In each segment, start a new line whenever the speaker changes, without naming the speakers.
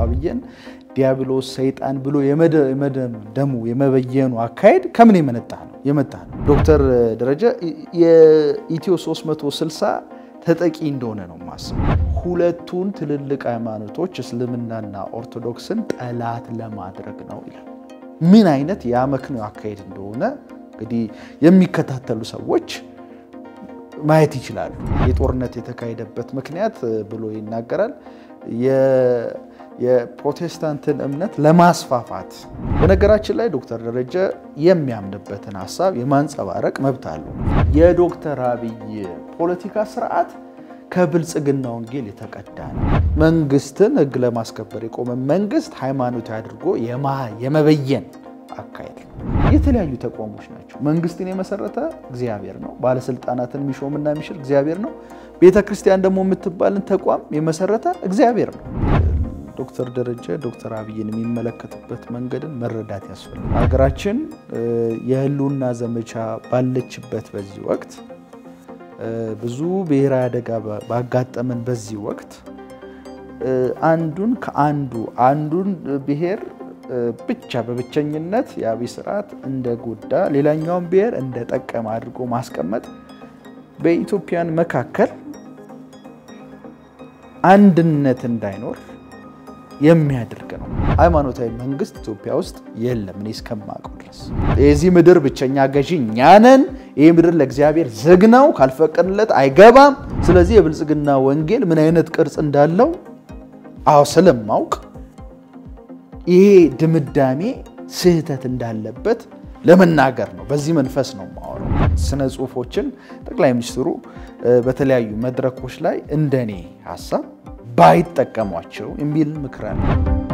አብይን ዲያብሎስ ሰይጣን ብሎ የመደምደሙ የመበየኑ አካሄድ ከምን የመነጣ ነው የመጣ ነው። ዶክተር ደረጀ የኢትዮ 360 ተጠቂ እንደሆነ ነው የማስበው። ሁለቱን ትልልቅ ሃይማኖቶች እስልምናና ኦርቶዶክስን ጠላት ለማድረግ ነው ይላል። ምን አይነት የአመክንዮ አካሄድ እንደሆነ እንግዲህ የሚከታተሉ ሰዎች ማየት ይችላሉ። የጦርነት የተካሄደበት ምክንያት ብሎ ይናገራል። የፕሮቴስታንትን እምነት ለማስፋፋት በነገራችን ላይ ዶክተር ደረጀ የሚያምንበትን ሀሳብ የማንጸባረቅ መብት አለው። የዶክተር አብይ ፖለቲካ ስርዓት ከብልጽግና ወንጌል የተቀዳ ነው። መንግስትን ህግ ለማስከበር የቆመ መንግስት ሃይማኖታዊ አድርጎ የመበየን አካሄድ ነው። የተለያዩ ተቋሞች ናቸው። መንግስትን የመሰረተ እግዚአብሔር ነው። ባለስልጣናትን የሚሾምና የሚሽር እግዚአብሔር ነው። ቤተ ክርስቲያን ደግሞ የምትባልን ተቋም የመሰረተ እግዚአብሔር ነው። ዶክተር ደረጀ ዶክተር አብይን የሚመለከትበት መንገድን መረዳት ያስፈልጋል። ሀገራችን የህልውና ዘመቻ ባለችበት በዚህ ወቅት ብዙ ብሔራዊ አደጋ ባጋጠመን በዚህ ወቅት አንዱን ከአንዱ አንዱን ብሔር ብቻ በብቸኝነት የአብይ ስርዓት እንደጎዳ ሌላኛውን ብሔር እንደጠቀመ አድርጎ ማስቀመጥ በኢትዮጵያን መካከል አንድነት እንዳይኖር የሚያደርግ ነው። ሃይማኖታዊ መንግስት ኢትዮጵያ ውስጥ የለም እኔ እስከማውቀው ድረስ። የዚህ ምድር ብቸኛ ገዢ እኛ ነን። ይህ ምድር ለእግዚአብሔር ዝግ ነው፣ ካልፈቀድለት አይገባም። ስለዚህ የብልጽግና ወንጌል ምን አይነት ቅርጽ እንዳለው አዎ ስለማውቅ ይሄ ድምዳሜ ስህተት እንዳለበት ለመናገር ነው። በዚህ መንፈስ ነው የማወራው። ስነ ጽሁፎችን ጠቅላይ ሚኒስትሩ በተለያዩ መድረኮች ላይ እንደኔ ሀሳብ ባይጠቀሟቸው የሚል ምክር አለ።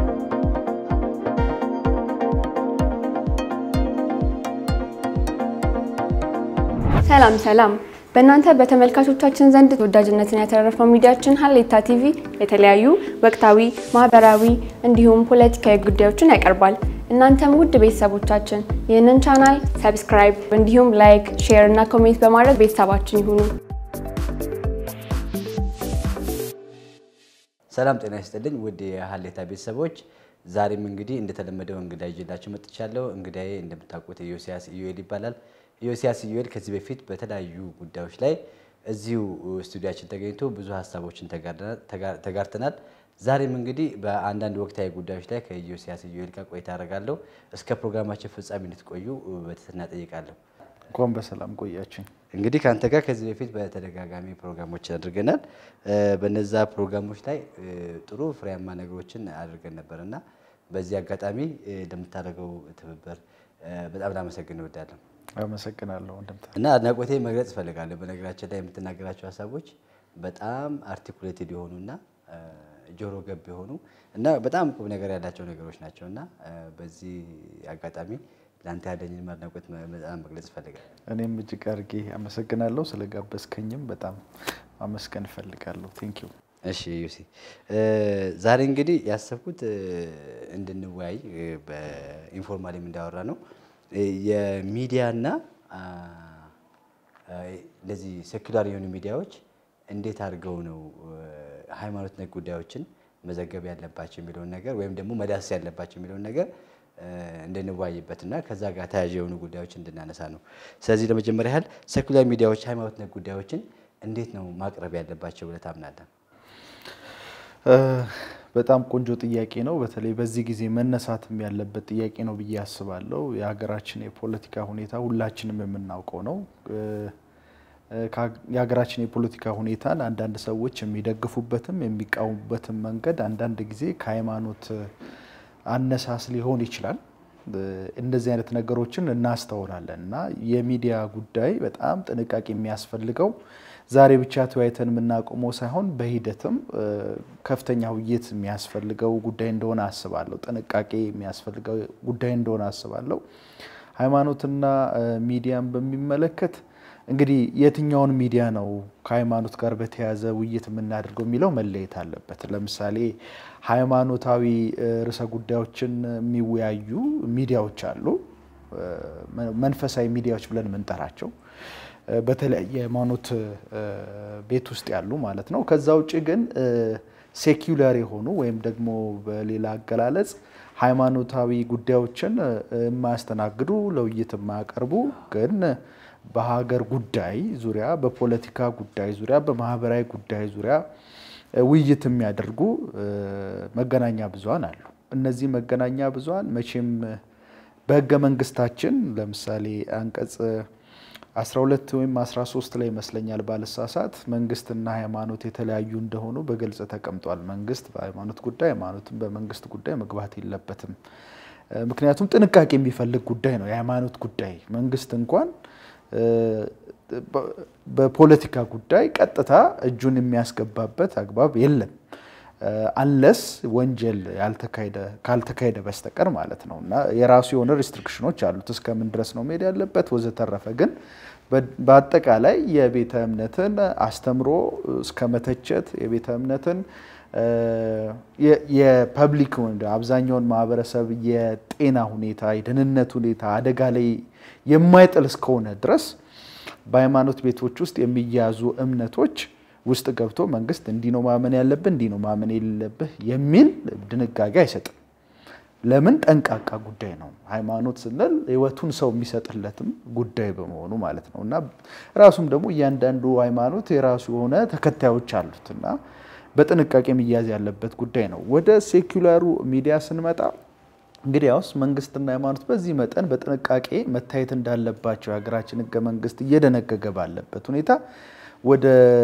ሰላም ሰላም። በእናንተ በተመልካቾቻችን ዘንድ ተወዳጅነትን ያተረፈው ሚዲያችን ሀሌታ ቲቪ የተለያዩ ወቅታዊ፣ ማህበራዊ እንዲሁም ፖለቲካዊ ጉዳዮችን ያቀርባል። እናንተም ውድ ቤተሰቦቻችን ይህንን ቻናል ሰብስክራይብ እንዲሁም ላይክ፣ ሼር እና ኮሜንት በማድረግ ቤተሰባችን ይሁኑ።
ሰላም ጤና ይስጥልኝ ውድ የሀሌታ ቤተሰቦች፣ ዛሬም እንግዲህ እንደተለመደው እንግዳ ይዤላችሁ መጥቻለሁ። እንግዳዬ እንደምታውቁት ኢዮስያስ ኢዩኤል ይባላል። ኢዮስያስ ኢዩኤል ከዚህ በፊት በተለያዩ ጉዳዮች ላይ እዚሁ ስቱዲያችን ተገኝቶ ብዙ ሀሳቦችን ተጋርተናል። ዛሬም እንግዲህ በአንዳንድ ወቅታዊ ጉዳዮች ላይ ከኢዮስያስ ኢዩኤል ጋር ቆይታ አደርጋለሁ። እስከ ፕሮግራማችን ፍጻሜ እንድትቆዩ በትህትና ጠይቃለሁ።
እንኳን በሰላም ቆያችን።
እንግዲህ ከአንተ ጋር ከዚህ በፊት በተደጋጋሚ ፕሮግራሞችን አድርገናል። በነዛ ፕሮግራሞች ላይ ጥሩ ፍሬያማ ነገሮችን አድርገን ነበር እና በዚህ አጋጣሚ ለምታደርገው ትብብር በጣም ላመሰግን እወዳለሁ።
አመሰግናለሁ ወንድምታ
እና አድናቆቴ መግለጽ እፈልጋለሁ። በነገራችን ላይ የምትናገራቸው ሀሳቦች በጣም አርቲኩሌትድ የሆኑና ጆሮ ገብ የሆኑ እና በጣም ቁም ነገር ያላቸው ነገሮች ናቸው እና በዚህ አጋጣሚ ለአንተ ያለኝን አድናቆት በጣም መግለጽ እፈልጋለሁ።
እኔም እጅግ አድርጌ አመሰግናለሁ። ስለጋበዝከኝም በጣም ማመስገን እፈልጋለሁ። ቴንክ ዩ።
እሺ ዩሲ፣ ዛሬ እንግዲህ ያሰብኩት እንድንወያይ በኢንፎርማሊም እንዳወራ ነው የሚዲያና እንደዚህ ሴኩላር የሆኑ ሚዲያዎች እንዴት አድርገው ነው ሃይማኖት ነክ ጉዳዮችን መዘገብ ያለባቸው የሚለውን ነገር ወይም ደግሞ መዳሰስ ያለባቸው የሚለውን ነገር እንድንወያይበትና ከዛ ጋር ተያያዥ የሆኑ ጉዳዮች እንድናነሳ ነው። ስለዚህ ለመጀመሪያ ያህል ሴኩላር ሚዲያዎች ሃይማኖት ነክ ጉዳዮችን እንዴት ነው ማቅረብ ያለባቸው ብለህ ታምናለህ?
በጣም ቆንጆ ጥያቄ ነው። በተለይ በዚህ ጊዜ መነሳትም ያለበት ጥያቄ ነው ብዬ አስባለሁ። የሀገራችን የፖለቲካ ሁኔታ ሁላችንም የምናውቀው ነው። የሀገራችን የፖለቲካ ሁኔታን አንዳንድ ሰዎች የሚደግፉበትም የሚቃወሙበትም መንገድ አንዳንድ ጊዜ ከሃይማኖት አነሳስ ሊሆን ይችላል። እንደዚህ አይነት ነገሮችን እናስተውላለን እና የሚዲያ ጉዳይ በጣም ጥንቃቄ የሚያስፈልገው ዛሬ ብቻ ተወያይተን የምናቆመው ሳይሆን በሂደትም ከፍተኛ ውይይት የሚያስፈልገው ጉዳይ እንደሆነ አስባለሁ። ጥንቃቄ የሚያስፈልገው ጉዳይ እንደሆነ አስባለሁ። ሃይማኖትና ሚዲያን በሚመለከት እንግዲህ የትኛውን ሚዲያ ነው ከሃይማኖት ጋር በተያያዘ ውይይት የምናደርገው የሚለው መለየት አለበት። ለምሳሌ ሃይማኖታዊ ርዕሰ ጉዳዮችን የሚወያዩ ሚዲያዎች አሉ፣ መንፈሳዊ ሚዲያዎች ብለን የምንጠራቸው በተለያየ ሃይማኖት ቤት ውስጥ ያሉ ማለት ነው። ከዛ ውጭ ግን ሴኩላር የሆኑ ወይም ደግሞ በሌላ አገላለጽ ሃይማኖታዊ ጉዳዮችን የማያስተናግዱ ለውይይት የማያቀርቡ ግን በሀገር ጉዳይ ዙሪያ፣ በፖለቲካ ጉዳይ ዙሪያ፣ በማህበራዊ ጉዳይ ዙሪያ ውይይት የሚያደርጉ መገናኛ ብዙኃን አሉ። እነዚህ መገናኛ ብዙኃን መቼም በህገ መንግስታችን ለምሳሌ አንቀጽ 12 ወይም 13 ላይ ይመስለኛል ባልሳሳት መንግስትና ሃይማኖት የተለያዩ እንደሆኑ በግልጽ ተቀምጧል። መንግስት በሃይማኖት ጉዳይ፣ ሃይማኖትም በመንግስት ጉዳይ መግባት የለበትም። ምክንያቱም ጥንቃቄ የሚፈልግ ጉዳይ ነው የሃይማኖት ጉዳይ። መንግስት እንኳን በፖለቲካ ጉዳይ ቀጥታ እጁን የሚያስገባበት አግባብ የለም አንለስ ወንጀል ካልተካሄደ በስተቀር ማለት ነው። እና የራሱ የሆነ ሪስትሪክሽኖች አሉት እስከምን ድረስ ነው መሄድ ያለበት ወዘተረፈ። ግን በአጠቃላይ የቤተ እምነትን አስተምሮ እስከ መተቸት የቤተ እምነትን የፐብሊክ አብዛኛውን ማህበረሰብ የጤና ሁኔታ የደህንነት ሁኔታ አደጋ ላይ የማይጥል እስከሆነ ድረስ በሃይማኖት ቤቶች ውስጥ የሚያዙ እምነቶች ውስጥ ገብቶ መንግስት እንዲህ ነው ማመን ያለብህ እንዲህ ነው ማመን የሌለብህ የሚል ድንጋጌ አይሰጥም። ለምን? ጠንቃቃ ጉዳይ ነው። ሃይማኖት ስንል ህይወቱን ሰው የሚሰጥለትም ጉዳይ በመሆኑ ማለት ነው እና ራሱም ደግሞ እያንዳንዱ ሃይማኖት የራሱ የሆነ ተከታዮች አሉት እና በጥንቃቄ የሚያዝ ያለበት ጉዳይ ነው። ወደ ሴኩላሩ ሚዲያ ስንመጣ እንግዲህ ያውስ መንግስትና ሃይማኖት በዚህ መጠን በጥንቃቄ መታየት እንዳለባቸው የሀገራችን ህገ መንግስት እየደነገገ ባለበት ሁኔታ ወደ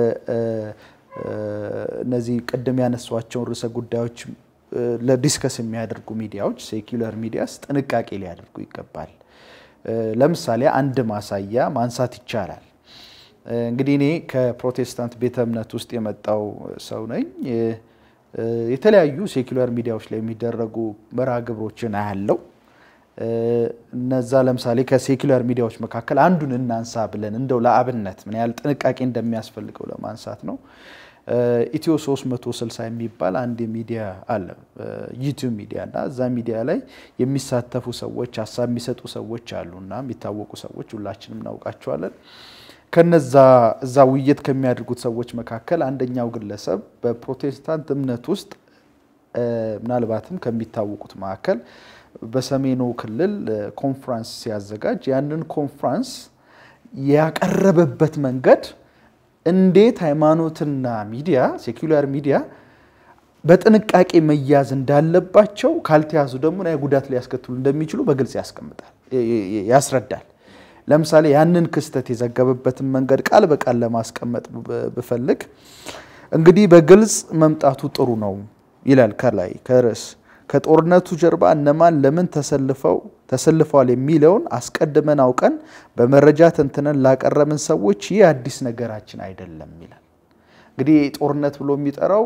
እነዚህ ቅድም ያነሷቸውን ርዕሰ ጉዳዮች ለዲስከስ የሚያደርጉ ሚዲያዎች ሴኩላር ሚዲያስ ጥንቃቄ ሊያደርጉ ይገባል። ለምሳሌ አንድ ማሳያ ማንሳት ይቻላል። እንግዲህ እኔ ከፕሮቴስታንት ቤተ እምነት ውስጥ የመጣው ሰው ነኝ። የተለያዩ ሴኩላር ሚዲያዎች ላይ የሚደረጉ መርሃ ግብሮችን አያለው። እነዛ ለምሳሌ ከሴኩላር ሚዲያዎች መካከል አንዱን እናንሳ ብለን እንደው ለአብነት ምን ያህል ጥንቃቄ እንደሚያስፈልገው ለማንሳት ነው። ኢትዮ 360 የሚባል አንድ ሚዲያ አለ፣ ዩቲዩብ ሚዲያ እና እዛ ሚዲያ ላይ የሚሳተፉ ሰዎች ሀሳብ የሚሰጡ ሰዎች አሉ እና የሚታወቁ ሰዎች ሁላችንም እናውቃቸዋለን። ከነዛ እዛ ውይይት ከሚያደርጉት ሰዎች መካከል አንደኛው ግለሰብ በፕሮቴስታንት እምነት ውስጥ ምናልባትም ከሚታወቁት መካከል በሰሜኑ ክልል ኮንፍራንስ ሲያዘጋጅ ያንን ኮንፍራንስ ያቀረበበት መንገድ እንዴት ሃይማኖትና ሚዲያ ሴኩላር ሚዲያ በጥንቃቄ መያዝ እንዳለባቸው ካልተያዙ ደግሞ ና ጉዳት ሊያስከትሉ እንደሚችሉ በግልጽ ያስቀምጣል፣ ያስረዳል። ለምሳሌ ያንን ክስተት የዘገበበትን መንገድ ቃል በቃል ለማስቀመጥ ብፈልግ እንግዲህ በግልጽ መምጣቱ ጥሩ ነው ይላል ከላይ ከርዕስ ከጦርነቱ ጀርባ እነማን ለምን ተሰልፈው ተሰልፈዋል የሚለውን አስቀድመን አውቀን በመረጃ ተንትነን ላቀረብን ሰዎች ይህ አዲስ ነገራችን አይደለም ይላል። እንግዲህ ጦርነት ብሎ የሚጠራው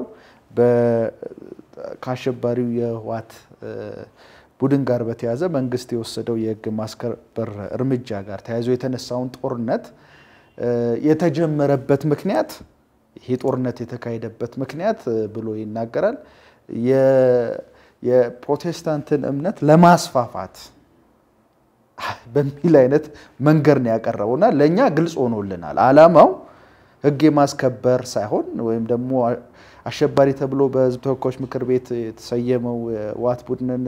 ከአሸባሪው የህወሓት ቡድን ጋር በተያያዘ መንግስት የወሰደው የህግ ማስከበር እርምጃ ጋር ተያይዞ የተነሳውን ጦርነት የተጀመረበት ምክንያት ይሄ ጦርነት የተካሄደበት ምክንያት ብሎ ይናገራል የፕሮቴስታንትን እምነት ለማስፋፋት በሚል አይነት መንገድ ነው ያቀረበው እና ለእኛ ግልጽ ሆኖልናል። ዓላማው ህግ የማስከበር ሳይሆን ወይም ደግሞ አሸባሪ ተብሎ በህዝብ ተወካዮች ምክር ቤት የተሰየመው ዋት ቡድንን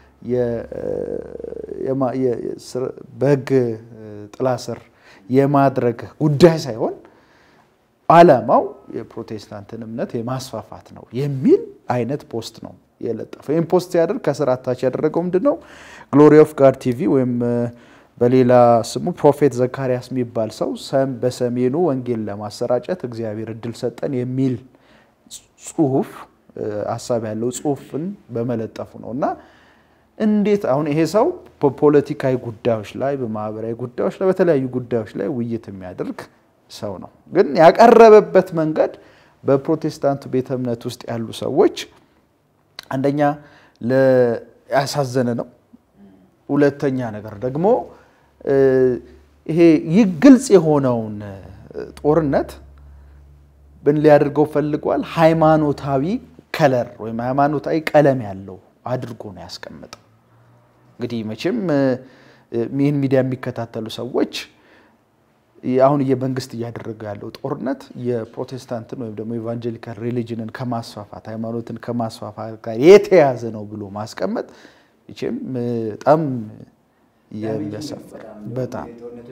በህግ ጥላ ስር የማድረግ ጉዳይ ሳይሆን ዓላማው የፕሮቴስታንትን እምነት የማስፋፋት ነው የሚል አይነት ፖስት ነው የለጠፈው። ይህም ፖስት ሲያደርግ ከስር አታች ያደረገው ምንድን ነው? ግሎሪ ኦፍ ጋድ ቲቪ ወይም በሌላ ስሙ ፕሮፌት ዘካርያስ የሚባል ሰው በሰሜኑ ወንጌል ለማሰራጨት እግዚአብሔር እድል ሰጠን የሚል ጽሁፍ ሀሳብ ያለው ጽሁፍን በመለጠፉ ነው እና እንዴት አሁን ይሄ ሰው በፖለቲካዊ ጉዳዮች ላይ በማህበራዊ ጉዳዮች ላይ በተለያዩ ጉዳዮች ላይ ውይይት የሚያደርግ ሰው ነው። ግን ያቀረበበት መንገድ በፕሮቴስታንቱ ቤተ እምነት ውስጥ ያሉ ሰዎች አንደኛ ያሳዘነ ነው። ሁለተኛ ነገር ደግሞ ይሄ ይህ ግልጽ የሆነውን ጦርነት ብን ሊያደርገው ፈልጓል። ሃይማኖታዊ ከለር ወይም ሃይማኖታዊ ቀለም ያለው አድርጎ ነው ያስቀምጠው። እንግዲህ መቼም ይህን ሚዲያ የሚከታተሉ ሰዎች አሁን የመንግስት እያደረገ ያለው ጦርነት የፕሮቴስታንትን ወይም ደግሞ ኢቫንጀሊካል ሪሊጅንን ከማስፋፋት ሃይማኖትን ከማስፋፋት ጋር የተያዘ ነው ብሎ ማስቀመጥ ይችም በጣም የሚያሳፍር በጣም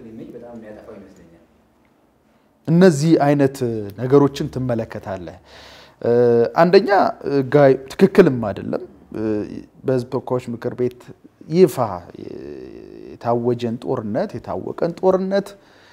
እነዚህ አይነት ነገሮችን ትመለከታለህ። አንደኛ ጋይ ትክክልም አይደለም። በህዝብ ተወካዮች ምክር ቤት ይፋ የታወጀን ጦርነት የታወቀን ጦርነት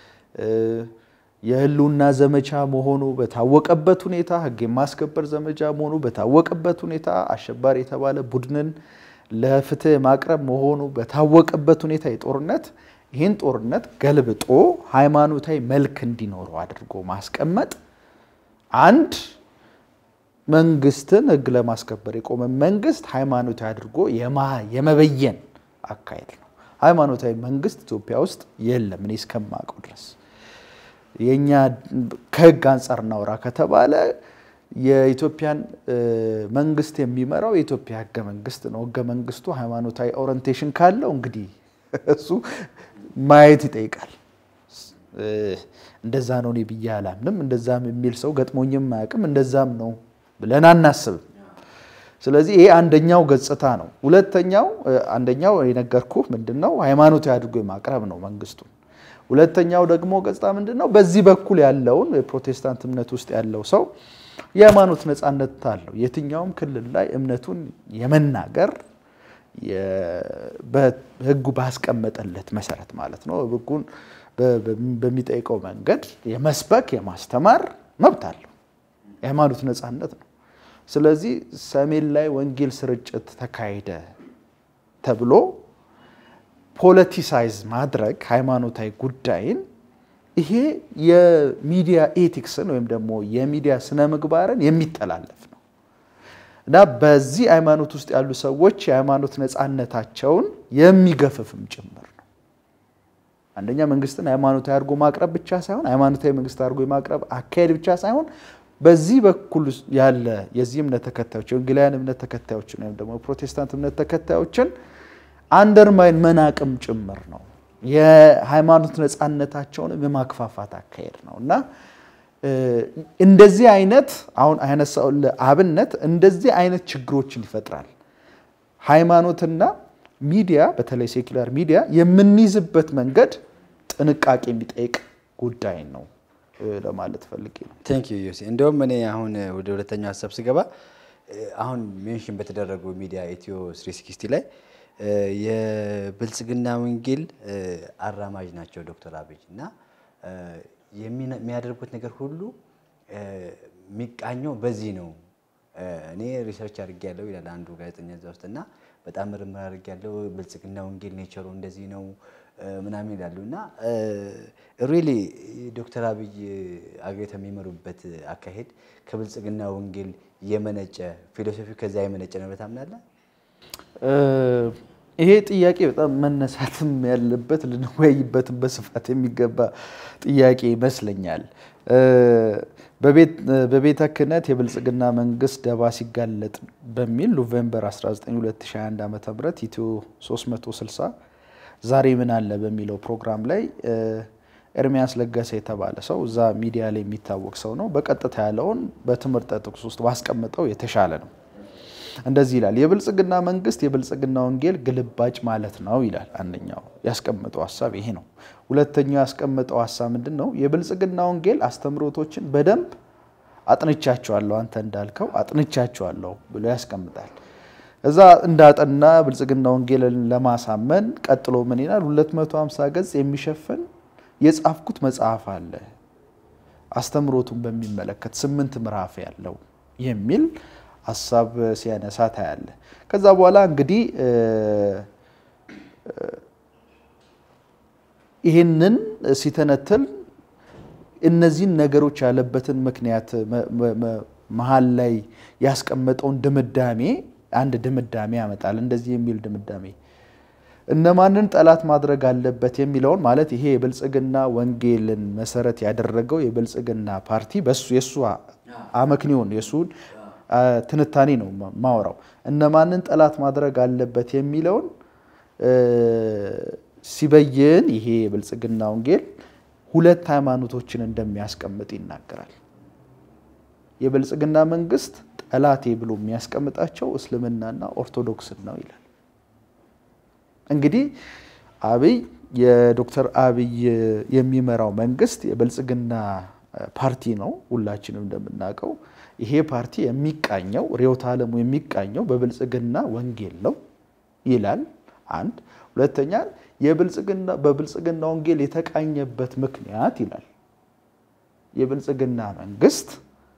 የህልውና ዘመቻ መሆኑ በታወቀበት ሁኔታ ህግ የማስከበር ዘመቻ መሆኑ በታወቀበት ሁኔታ አሸባሪ የተባለ ቡድንን ለፍትህ ማቅረብ መሆኑ በታወቀበት ሁኔታ የጦርነት ይህን ጦርነት ገልብጦ ሃይማኖታዊ መልክ እንዲኖረው አድርጎ ማስቀመጥ አንድ መንግስትን ህግ ለማስከበር የቆመ መንግስት ሃይማኖታዊ አድርጎ የመበየን አካሄድ ነው። ሃይማኖታዊ መንግስት ኢትዮጵያ ውስጥ የለም እኔ እስከማውቀው ድረስ። የእኛ ከህግ አንጻር እናውራ ከተባለ የኢትዮጵያን መንግስት የሚመራው የኢትዮጵያ ህገ መንግስት ነው። ህገ መንግስቱ ሃይማኖታዊ ኦሪንቴሽን ካለው እንግዲህ እሱ ማየት ይጠይቃል። እንደዛ ነው እኔ ብዬ አላምንም። እንደዛም የሚል ሰው ገጥሞኝም አያውቅም። እንደዛም ነው ብለን አናስብም። ስለዚህ ይሄ አንደኛው ገጽታ ነው። ሁለተኛው አንደኛው የነገርኩህ ምንድን ነው ሃይማኖታዊ አድርጎ የማቅረብ ነው መንግስቱ። ሁለተኛው ደግሞ ገጽታ ምንድን ነው? በዚህ በኩል ያለውን የፕሮቴስታንት እምነት ውስጥ ያለው ሰው የሃይማኖት ነፃነት አለው። የትኛውም ክልል ላይ እምነቱን የመናገር በህጉ ባስቀመጠለት መሰረት ማለት ነው ህጉን በሚጠይቀው መንገድ የመስበክ የማስተማር መብት አለው። የሃይማኖት ነፃነት ነው። ስለዚህ ሰሜን ላይ ወንጌል ስርጭት ተካሄደ ተብሎ ፖለቲሳይዝ ማድረግ ሃይማኖታዊ ጉዳይን ይሄ የሚዲያ ኤቲክስን ወይም ደግሞ የሚዲያ ስነ ምግባርን የሚተላለፍ ነው እና በዚህ ሃይማኖት ውስጥ ያሉ ሰዎች የሃይማኖት ነፃነታቸውን የሚገፍፍም ጭምር ነው። አንደኛ መንግስትን ሃይማኖታዊ አድርጎ ማቅረብ ብቻ ሳይሆን ሃይማኖታዊ መንግስት አድርጎ የማቅረብ አካሄድ ብቻ ሳይሆን በዚህ በኩል ያለ የዚህ እምነት ተከታዮች የወንጌላውያን እምነት ተከታዮችን ወይም ደግሞ ፕሮቴስታንት እምነት ተከታዮችን አንደርማይን መናቅም ጭምር ነው። የሃይማኖት ነፃነታቸውን የማክፋፋት አካሄድ ነው እና እንደዚህ አይነት አሁን ያነሳው አብነት እንደዚህ አይነት ችግሮችን ይፈጥራል። ሃይማኖትና ሚዲያ በተለይ ሴኩላር ሚዲያ የምንይዝበት መንገድ ጥንቃቄ የሚጠይቅ ጉዳይ ነው ለማለት ፈልጌ ነው።
ቴንክ ዩ ዮሴ። እንደውም እኔ አሁን ወደ ሁለተኛው ሀሳብ ስገባ አሁን ሜንሽን በተደረጉ ሚዲያ ኢትዮ 360 ላይ የብልጽግና ወንጌል አራማጅ ናቸው ዶክተር አብይ እና የሚያደርጉት ነገር ሁሉ የሚቃኘው በዚህ ነው። እኔ ሪሰርች አድርጌያለሁ ይላል አንዱ ጋዜጠኛ እዛ ውስጥ እና በጣም ምርምር አድርጌያለሁ ብልጽግና ወንጌል ኔቸሩ እንደዚህ ነው ምናምን ይላሉ እና ሪሊ ዶክተር አብይ አገሪቱ የሚመሩበት አካሄድ ከብልጽግና ወንጌል የመነጨ ፊሎሶፊ ከዛ የመነጨ ነው ታምናለህ?
ይሄ ጥያቄ በጣም መነሳትም ያለበት ልንወያይበትም በስፋት የሚገባ ጥያቄ ይመስለኛል። በቤተ ክህነት የብልጽግና መንግስት ደባ ሲጋለጥ በሚል ኖቬምበር 19 2021 ዓ ም ኢትዮ 360 ዛሬ ምን አለ በሚለው ፕሮግራም ላይ ኤርሚያስ ለገሰ የተባለ ሰው እዛ ሚዲያ ላይ የሚታወቅ ሰው ነው። በቀጥታ ያለውን በትምህርት ጥቅስ ውስጥ ባስቀምጠው የተሻለ ነው። እንደዚህ ይላል። የብልጽግና መንግስት የብልጽግና ወንጌል ግልባጭ ማለት ነው ይላል። አንደኛው ያስቀመጠው ሀሳብ ይሄ ነው። ሁለተኛው ያስቀመጠው ሀሳብ ምንድን ነው? የብልጽግና ወንጌል አስተምሮቶችን በደንብ አጥንቻቸዋለሁ፣ አንተ እንዳልከው አጥንቻቸዋለሁ ብሎ ያስቀምጣል። እዛ እንዳጠና ብልጽግና ወንጌልን ለማሳመን ቀጥሎ ምን ይላል? 250 ገጽ የሚሸፍን የጻፍኩት መጽሐፍ አለ አስተምሮቱን በሚመለከት ስምንት ምዕራፍ ያለው የሚል ሀሳብ ሲያነሳ ታያለ። ከዛ በኋላ እንግዲህ ይህንን ሲተነትል እነዚህን ነገሮች ያለበትን ምክንያት መሀል ላይ ያስቀመጠውን ድምዳሜ አንድ ድምዳሜ ያመጣል። እንደዚህ የሚል ድምዳሜ እነማንን ጠላት ማድረግ አለበት የሚለውን ማለት ይሄ የብልጽግና ወንጌልን መሰረት ያደረገው የብልጽግና ፓርቲ በሱ የእሱ አመክንዮን የእሱን ትንታኔ ነው ማወራው። እነማንን ጠላት ማድረግ አለበት የሚለውን ሲበይን ይሄ የብልጽግና ወንጌል ሁለት ሃይማኖቶችን እንደሚያስቀምጥ ይናገራል። የብልጽግና መንግስት ጠላቴ ብሎ የሚያስቀምጣቸው እስልምናና ኦርቶዶክስን ነው ይላል። እንግዲህ አብይ የዶክተር አብይ የሚመራው መንግስት የብልጽግና ፓርቲ ነው። ሁላችንም እንደምናውቀው ይሄ ፓርቲ የሚቃኘው ርዕዮተ ዓለሙ የሚቃኘው በብልጽግና ወንጌል ነው ይላል። አንድ ሁለተኛ የብልጽግና በብልጽግና ወንጌል የተቃኘበት ምክንያት ይላል የብልጽግና መንግስት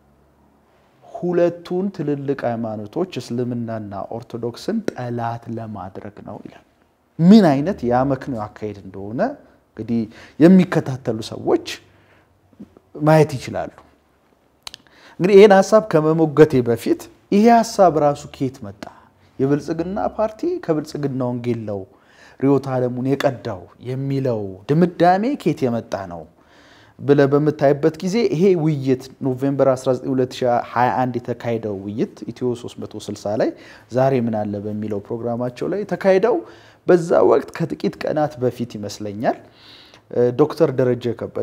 ሁለቱን ትልልቅ ሃይማኖቶች እስልምናና ኦርቶዶክስን ጠላት ለማድረግ ነው ይላል። ምን አይነት የአመክንዮ አካሄድ እንደሆነ እንግዲህ የሚከታተሉ ሰዎች ማየት ይችላሉ። እንግዲህ ይህን ሀሳብ ከመሞገቴ በፊት ይሄ ሀሳብ ራሱ ከየት መጣ? የብልጽግና ፓርቲ ከብልጽግና ወንጌል ነው ርዕዮተ ዓለሙን የቀዳው የሚለው ድምዳሜ ከየት የመጣ ነው ብለህ በምታይበት ጊዜ ይሄ ውይይት ኖቬምበር 19 2021 የተካሄደው ውይይት ኢትዮ 360 ላይ ዛሬ ምን አለ በሚለው ፕሮግራማቸው ላይ የተካሄደው በዛ ወቅት ከጥቂት ቀናት በፊት ይመስለኛል ዶክተር ደረጀ ከበደ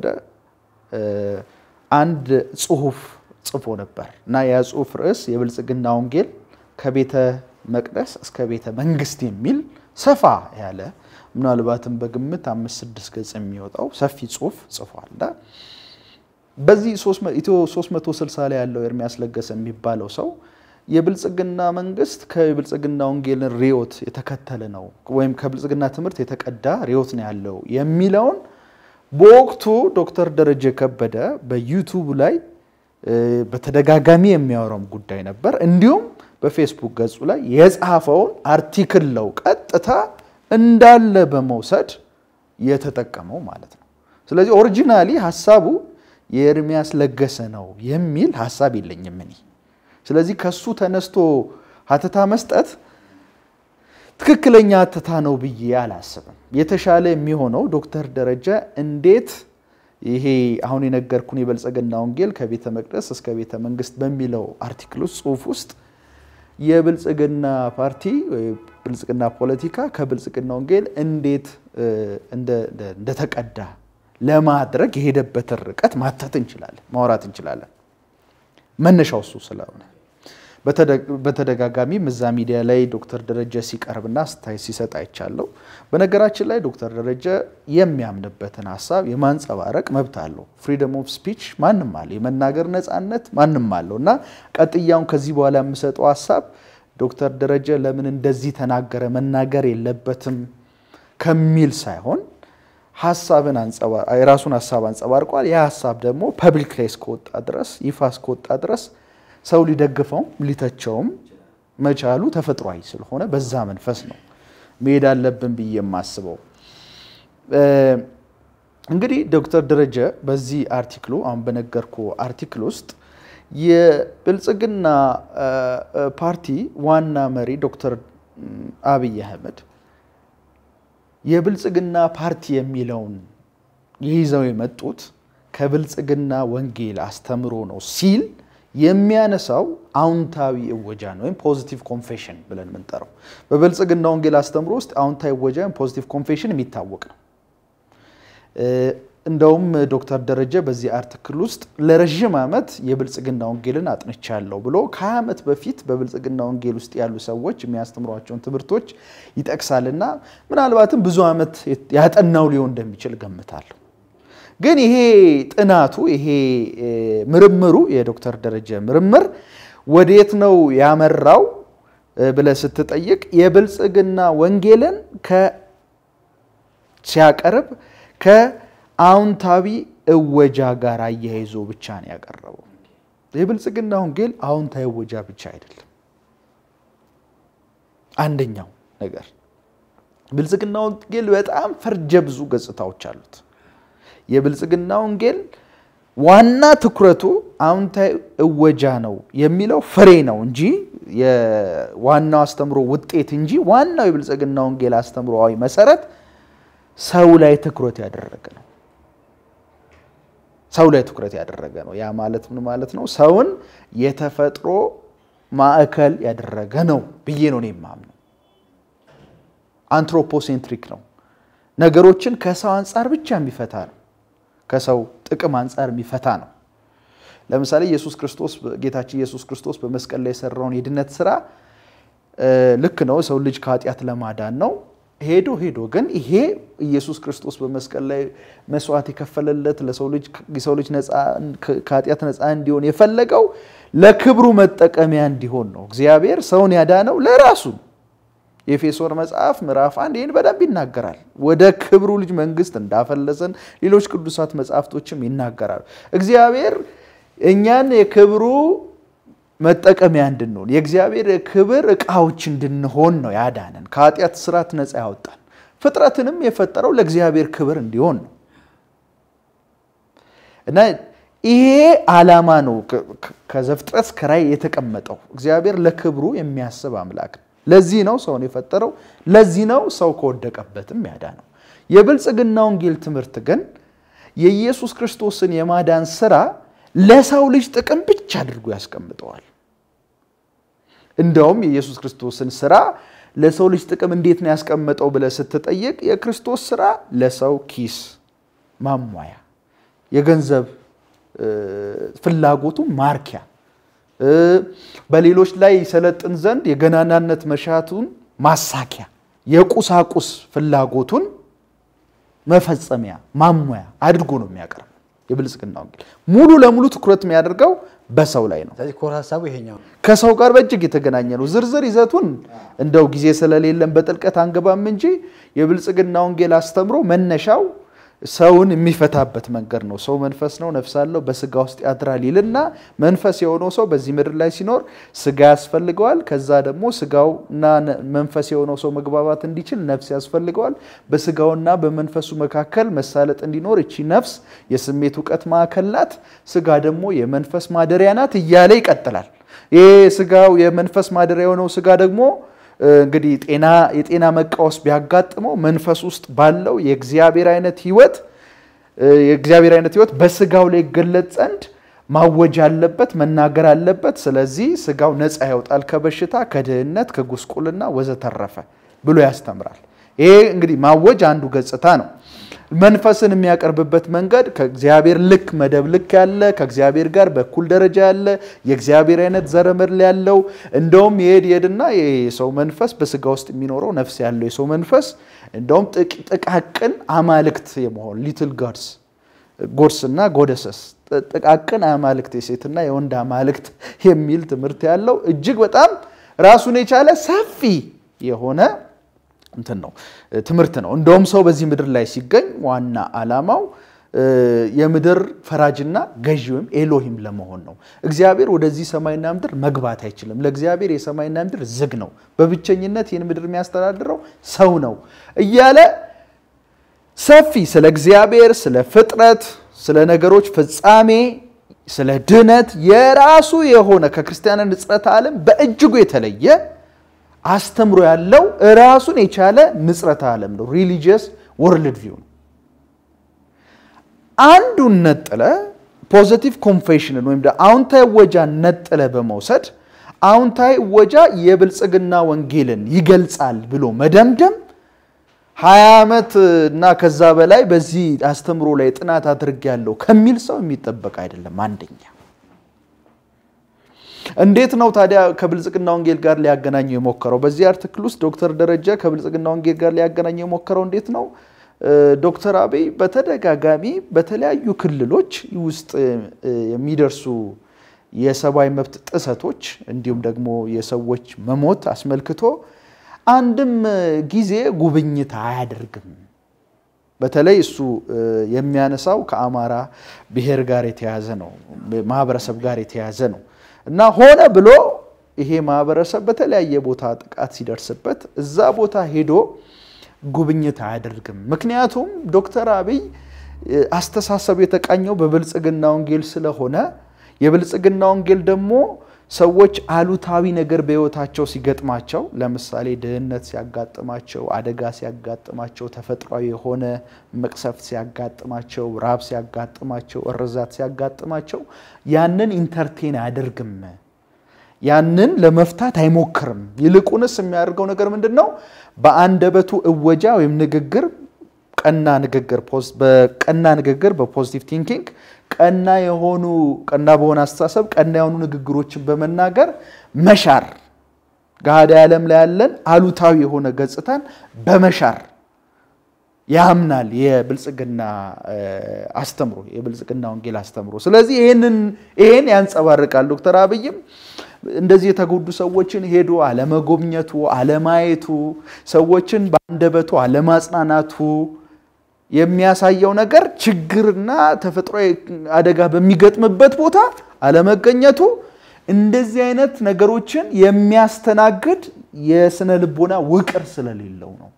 አንድ ጽሁፍ ጽፎ ነበር እና ያ ጽሁፍ ርዕስ የብልጽግና ወንጌል ከቤተ መቅደስ እስከ ቤተ መንግስት የሚል ሰፋ ያለ ምናልባትም በግምት አምስት ስድስት ገጽ የሚወጣው ሰፊ ጽሁፍ ጽፏል። በዚህ ኢትዮ 360 ላይ ያለው ኤርሚያስ ለገሰ የሚባለው ሰው የብልጽግና መንግስት ከብልጽግና ወንጌልን ርዕዮት የተከተለ ነው ወይም ከብልጽግና ትምህርት የተቀዳ ርዕዮት ነው ያለው የሚለውን በወቅቱ ዶክተር ደረጀ ከበደ በዩቱብ ላይ በተደጋጋሚ የሚያወራውም ጉዳይ ነበር። እንዲሁም በፌስቡክ ገጹ ላይ የጻፈውን አርቲክል ነው ቀጥታ እንዳለ በመውሰድ የተጠቀመው ማለት ነው። ስለዚህ ኦሪጂናሊ ሀሳቡ የኤርሚያስ ለገሰ ነው የሚል ሀሳብ የለኝም እኔ። ስለዚህ ከሱ ተነስቶ ሀተታ መስጠት ትክክለኛ ሀተታ ነው ብዬ አላስብም። የተሻለ የሚሆነው ዶክተር ደረጀ እንዴት ይሄ አሁን የነገርኩን የብልጽግና ወንጌል ከቤተ መቅደስ እስከ ቤተ መንግስት በሚለው አርቲክል ውስጥ ጽሁፍ ውስጥ የብልጽግና ፓርቲ ብልጽግና ፖለቲካ ከብልጽግና ወንጌል እንዴት እንደተቀዳ ለማድረግ የሄደበትን ርቀት ማተት እንችላለን፣ ማውራት እንችላለን። መነሻው እሱ ስለሆነ በተደጋጋሚ እዛ ሚዲያ ላይ ዶክተር ደረጀ ሲቀርብና ስታይ ሲሰጥ አይቻለሁ። በነገራችን ላይ ዶክተር ደረጀ የሚያምንበትን ሀሳብ የማንጸባረቅ መብት አለው። ፍሪደም ኦፍ ስፒች ማንም አለ፣ የመናገር ነፃነት ማንም አለው እና ቀጥያውን ከዚህ በኋላ የምሰጠው ሀሳብ ዶክተር ደረጀ ለምን እንደዚህ ተናገረ መናገር የለበትም ከሚል ሳይሆን ሀሳብን የራሱን ሀሳብ አንጸባርቋል። ያ ሀሳብ ደግሞ ፐብሊክ ላይ እስከወጣ ድረስ ይፋ እስከወጣ ድረስ ሰው ሊደግፈውም ሊተቸውም መቻሉ ተፈጥሯዊ ስለሆነ በዛ መንፈስ ነው መሄድ አለብን ብዬ የማስበው። እንግዲህ ዶክተር ደረጀ በዚህ አርቲክሉ አሁን በነገርኩ አርቲክል ውስጥ የብልጽግና ፓርቲ ዋና መሪ ዶክተር አብይ አህመድ የብልጽግና ፓርቲ የሚለውን ይዘው የመጡት ከብልጽግና ወንጌል አስተምሮ ነው ሲል የሚያነሳው አዎንታዊ እወጃን ወይም ፖዚቲቭ ኮንፌሽን ብለን የምንጠራው በብልጽግና ወንጌል አስተምሮ ውስጥ አዎንታዊ እወጃ ወይም ፖዚቲቭ ኮንፌሽን የሚታወቅ ነው። እንደውም ዶክተር ደረጀ በዚህ አርቲክል ውስጥ ለረዥም ዓመት የብልጽግና ወንጌልን አጥንቻለሁ ብሎ ከ20 ዓመት በፊት በብልጽግና ወንጌል ውስጥ ያሉ ሰዎች የሚያስተምሯቸውን ትምህርቶች ይጠቅሳልና ምናልባትም ብዙ ዓመት ያጠናው ሊሆን እንደሚችል ገምታለሁ። ግን ይሄ ጥናቱ ይሄ ምርምሩ የዶክተር ደረጀ ምርምር ወዴት ነው ያመራው ብለህ ስትጠይቅ የብልጽግና ወንጌልን ሲያቀርብ ከአዎንታዊ እወጃ ጋር አያይዞ ብቻ ነው ያቀረበው። የብልጽግና ወንጌል አዎንታዊ እወጃ ብቻ አይደለም። አንደኛው ነገር ብልጽግና ወንጌል በጣም ፈርጀ ብዙ ገጽታዎች አሉት። የብልጽግና ወንጌል ዋና ትኩረቱ አዎንታዊ እወጃ ነው የሚለው ፍሬ ነው እንጂ የዋናው አስተምሮ ውጤት እንጂ ዋናው የብልጽግና ወንጌል አስተምሮዊ መሰረት ሰው ላይ ትኩረት ያደረገ ነው። ሰው ላይ ትኩረት ያደረገ ነው። ያ ማለት ምን ማለት ነው? ሰውን የተፈጥሮ ማዕከል ያደረገ ነው ብዬ ነው እኔ የማምነው። አንትሮፖሴንትሪክ ነው። ነገሮችን ከሰው አንጻር ብቻ የሚፈታ ነው። ከሰው ጥቅም አንጻር የሚፈታ ነው። ለምሳሌ ኢየሱስ ክርስቶስ ጌታችን ኢየሱስ ክርስቶስ በመስቀል ላይ የሰራውን የድነት ስራ ልክ ነው፣ ሰው ልጅ ከኃጢአት ለማዳን ነው። ሄዶ ሄዶ ግን ይሄ ኢየሱስ ክርስቶስ በመስቀል ላይ መስዋዕት የከፈለለት ለሰው ልጅ የሰው ልጅ ከኃጢአት ነፃ እንዲሆን የፈለገው ለክብሩ መጠቀሚያ እንዲሆን ነው። እግዚአብሔር ሰውን ያዳነው ለራሱ ነው። የኤፌሶን መጽሐፍ ምዕራፍ አንድ ይህን በደንብ ይናገራል። ወደ ክብሩ ልጅ መንግስት እንዳፈለሰን ሌሎች ቅዱሳት መጽሐፍቶችም ይናገራሉ። እግዚአብሔር እኛን የክብሩ መጠቀሚያ እንድንሆን የእግዚአብሔር የክብር እቃዎች እንድንሆን ነው ያዳነን። ከኃጢአት ስራት ነፃ ያወጣን። ፍጥረትንም የፈጠረው ለእግዚአብሔር ክብር እንዲሆን ነው እና ይሄ ዓላማ ነው ከዘፍጥረት እስከ ራዕይ የተቀመጠው። እግዚአብሔር ለክብሩ የሚያስብ አምላክ ነው። ለዚህ ነው ሰውን የፈጠረው። ለዚህ ነው ሰው ከወደቀበትም ያዳነው። የብልጽግና ወንጌል ትምህርት ግን የኢየሱስ ክርስቶስን የማዳን ስራ ለሰው ልጅ ጥቅም ብቻ አድርጎ ያስቀምጠዋል። እንደውም የኢየሱስ ክርስቶስን ስራ ለሰው ልጅ ጥቅም እንዴት ነው ያስቀመጠው ብለህ ስትጠይቅ የክርስቶስ ስራ ለሰው ኪስ ማሟያ፣ የገንዘብ ፍላጎቱ ማርኪያ፣ በሌሎች ላይ ይሰለጥን ዘንድ የገናናነት መሻቱን ማሳኪያ፣ የቁሳቁስ ፍላጎቱን መፈጸሚያ ማሟያ አድርጎ ነው የሚያቀርብ። የብልጽግና ወንጌል ሙሉ ለሙሉ ትኩረት የሚያደርገው በሰው ላይ ነው።
ስለዚህ ኮር ሀሳቡ ይሄኛው
ከሰው ጋር በእጅግ የተገናኘ ነው። ዝርዝር ይዘቱን እንደው ጊዜ ስለሌለን በጥልቀት አንገባም እንጂ የብልጽግና ወንጌል አስተምሮ መነሻው ሰውን የሚፈታበት መንገድ ነው። ሰው መንፈስ ነው፣ ነፍስ አለው፣ በስጋ ውስጥ ያድራል ይልና መንፈስ የሆነው ሰው በዚህ ምድር ላይ ሲኖር ስጋ ያስፈልገዋል። ከዛ ደግሞ ስጋውና መንፈስ የሆነው ሰው መግባባት እንዲችል ነፍስ ያስፈልገዋል። በስጋውና በመንፈሱ መካከል መሳለጥ እንዲኖር እቺ ነፍስ የስሜት እውቀት ማዕከል ናት፣ ስጋ ደግሞ የመንፈስ ማደሪያ ናት እያለ ይቀጥላል። ይህ ስጋው የመንፈስ ማደሪያ የሆነው ስጋ ደግሞ እንግዲህ ጤና የጤና መቃወስ ቢያጋጥመው መንፈስ ውስጥ ባለው የእግዚአብሔር አይነት ህይወት የእግዚአብሔር አይነት ህይወት በስጋው ላይ ይገለጽ ዘንድ ማወጅ አለበት፣ መናገር አለበት። ስለዚህ ስጋው ነፃ ያወጣል ከበሽታ፣ ከድህነት፣ ከጉስቁልና ወዘተረፈ ብሎ ያስተምራል። ይሄ እንግዲህ ማወጅ አንዱ ገጽታ ነው። መንፈስን የሚያቀርብበት መንገድ ከእግዚአብሔር ልክ መደብ ልክ ያለ ከእግዚአብሔር ጋር በኩል ደረጃ ያለ የእግዚአብሔር አይነት ዘረመል ያለው እንደውም የሄድ የሄድና የሰው መንፈስ በስጋ ውስጥ የሚኖረው ነፍስ ያለው የሰው መንፈስ እንደውም ጥቃቅን አማልክት የመሆን ሊትል ጋድስ ጎድስ እና ጎደሰስ ጥቃቅን አማልክት የሴትና የወንድ አማልክት የሚል ትምህርት ያለው እጅግ በጣም ራሱን የቻለ ሰፊ የሆነ እንትን ነው ትምህርት ነው። እንደውም ሰው በዚህ ምድር ላይ ሲገኝ ዋና ዓላማው የምድር ፈራጅና ገዢ ወይም ኤሎሂም ለመሆን ነው። እግዚአብሔር ወደዚህ ሰማይና ምድር መግባት አይችልም። ለእግዚአብሔር የሰማይና ምድር ዝግ ነው። በብቸኝነት ይህን ምድር የሚያስተዳድረው ሰው ነው እያለ ሰፊ ስለ እግዚአብሔር፣ ስለ ፍጥረት፣ ስለ ነገሮች ፍጻሜ፣ ስለ ድነት የራሱ የሆነ ከክርስቲያን ንጽረተ ዓለም በእጅጉ የተለየ አስተምሮ ያለው ራሱን የቻለ ንጽረተ ዓለም ነው። ሪሊጂየስ ወርልድ ቪው ነው። አንዱን ነጥለ ፖዘቲቭ ኮንፌሽንን ወይም አዎንታዊ እወጃን ነጥለ በመውሰድ አዎንታዊ እወጃ የብልጽግና ወንጌልን ይገልጻል ብሎ መደምደም ሀያ ዓመት እና ከዛ በላይ በዚህ አስተምሮ ላይ ጥናት አድርጌያለሁ ከሚል ሰው የሚጠበቅ አይደለም። አንደኛ እንዴት ነው ታዲያ ከብልጽግና ወንጌል ጋር ሊያገናኘው የሞከረው? በዚህ አርቲክል ውስጥ ዶክተር ደረጀ ከብልጽግና ወንጌል ጋር ሊያገናኘው የሞከረው እንዴት ነው? ዶክተር አብይ በተደጋጋሚ በተለያዩ ክልሎች ውስጥ የሚደርሱ የሰብአዊ መብት ጥሰቶች እንዲሁም ደግሞ የሰዎች መሞት አስመልክቶ አንድም ጊዜ ጉብኝት አያደርግም። በተለይ እሱ የሚያነሳው ከአማራ ብሔር ጋር የተያዘ ነው፣ ማህበረሰብ ጋር የተያዘ ነው እና ሆነ ብሎ ይሄ ማህበረሰብ በተለያየ ቦታ ጥቃት ሲደርስበት እዛ ቦታ ሄዶ ጉብኝት አያደርግም። ምክንያቱም ዶክተር አብይ አስተሳሰብ የተቃኘው በብልጽግና ወንጌል ስለሆነ የብልጽግና ወንጌል ደግሞ ሰዎች አሉታዊ ነገር በህይወታቸው ሲገጥማቸው፣ ለምሳሌ ድህነት ሲያጋጥማቸው፣ አደጋ ሲያጋጥማቸው፣ ተፈጥሯዊ የሆነ መቅሰፍት ሲያጋጥማቸው፣ ራብ ሲያጋጥማቸው፣ እርዛት ሲያጋጥማቸው ያንን ኢንተርቴን አያደርግም። ያንን ለመፍታት አይሞክርም። ይልቁንስ የሚያደርገው ነገር ምንድን ነው? በአንደበቱ እወጃ ወይም ንግግር በቀና ንግግር በቀና ንግግር በፖዚቲቭ ቲንኪንግ ቀና የሆኑ ቀና በሆነ አስተሳሰብ ቀና የሆኑ ንግግሮችን በመናገር መሻር ገሃድ ዓለም ላይ ያለን አሉታዊ የሆነ ገጽታን በመሻር ያምናል የብልጽግና አስተምሮ የብልጽግና ወንጌል አስተምሮ። ስለዚህ ይህን ያንጸባርቃል። ዶክተር አብይም እንደዚህ የተጎዱ ሰዎችን ሄዶ አለመጎብኘቱ፣ አለማየቱ፣ ሰዎችን በአንደበቱ አለማጽናናቱ የሚያሳየው ነገር ችግርና ተፈጥሯዊ አደጋ በሚገጥምበት ቦታ አለመገኘቱ እንደዚህ አይነት ነገሮችን የሚያስተናግድ የስነ ልቦና ውቅር ስለሌለው ነው።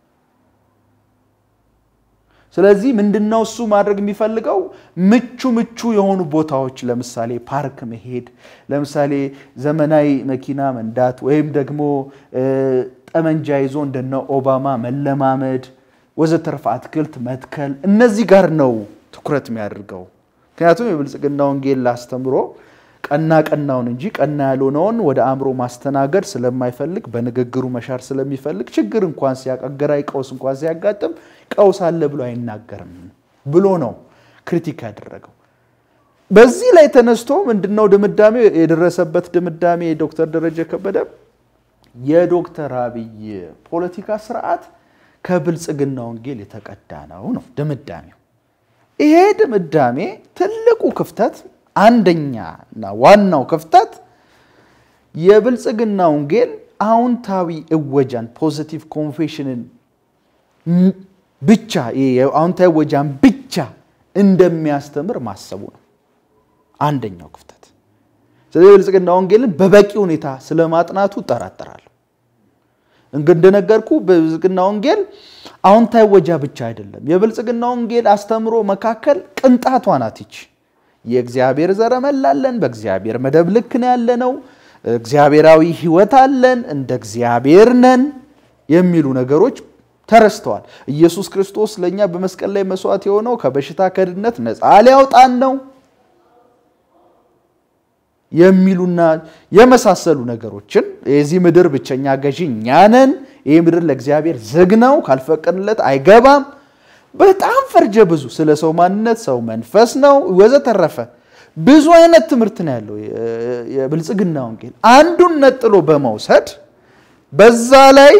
ስለዚህ ምንድነው እሱ ማድረግ የሚፈልገው ምቹ ምቹ የሆኑ ቦታዎች ለምሳሌ ፓርክ መሄድ፣ ለምሳሌ ዘመናዊ መኪና መንዳት ወይም ደግሞ ጠመንጃ ይዞ እንደነ ኦባማ መለማመድ ወዘተርፈ አትክልት መትከል እነዚህ ጋር ነው ትኩረት የሚያደርገው። ምክንያቱም የብልጽግና ወንጌል አስተምሮ ቀና ቀናውን እንጂ ቀና ያልሆነውን ወደ አእምሮ ማስተናገድ ስለማይፈልግ በንግግሩ መሻር ስለሚፈልግ ችግር እንኳን ሲያቀገራዊ ቀውስ እንኳን ሲያጋጥም ቀውስ አለ ብሎ አይናገርም ብሎ ነው ክሪቲክ ያደረገው። በዚህ ላይ ተነስቶ ምንድነው ድምዳሜ የደረሰበት ድምዳሜ ዶክተር ደረጀ ከበደ የዶክተር አብይ ፖለቲካ ስርዓት ከብልጽግና ወንጌል የተቀዳ ነው ነው ድምዳሜው። ይሄ ድምዳሜ ትልቁ ክፍተት አንደኛ እና ዋናው ክፍተት የብልጽግና ወንጌል አዎንታዊ እወጃን ፖዚቲቭ ኮንፌሽንን ብቻ አዎንታዊ እወጃን ብቻ እንደሚያስተምር ማሰቡ ነው አንደኛው ክፍተት። ስለዚህ የብልጽግና ወንጌልን በበቂ ሁኔታ ስለማጥናቱ እጠራጠራለሁ። እንደነገርኩ በብልጽግና ወንጌል አዎንታዊ እወጃ ብቻ አይደለም። የብልጽግና ወንጌል አስተምሮ መካከል ቅንጣቷ ናት ይች የእግዚአብሔር ዘረመል አለን፣ በእግዚአብሔር መደብ ልክ ነው ያለነው፣ እግዚአብሔራዊ ሕይወት አለን፣ እንደ እግዚአብሔር ነን የሚሉ ነገሮች ተረስተዋል። ኢየሱስ ክርስቶስ ለእኛ በመስቀል ላይ መስዋዕት የሆነው ከበሽታ ከድነት ነፃ ሊያውጣን ነው የሚሉና የመሳሰሉ ነገሮችን የዚህ ምድር ብቸኛ ገዢ እኛ ነን፣ ይህ ምድር ለእግዚአብሔር ዝግ ነው፣ ካልፈቀድለት አይገባም በጣም ፈርጀ ብዙ ስለ ሰው ማንነት ሰው መንፈስ ነው ወዘተረፈ ብዙ አይነት ትምህርት ነው ያለው የብልጽግና ወንጌል። አንዱን ነጥሎ በመውሰድ በዛ ላይ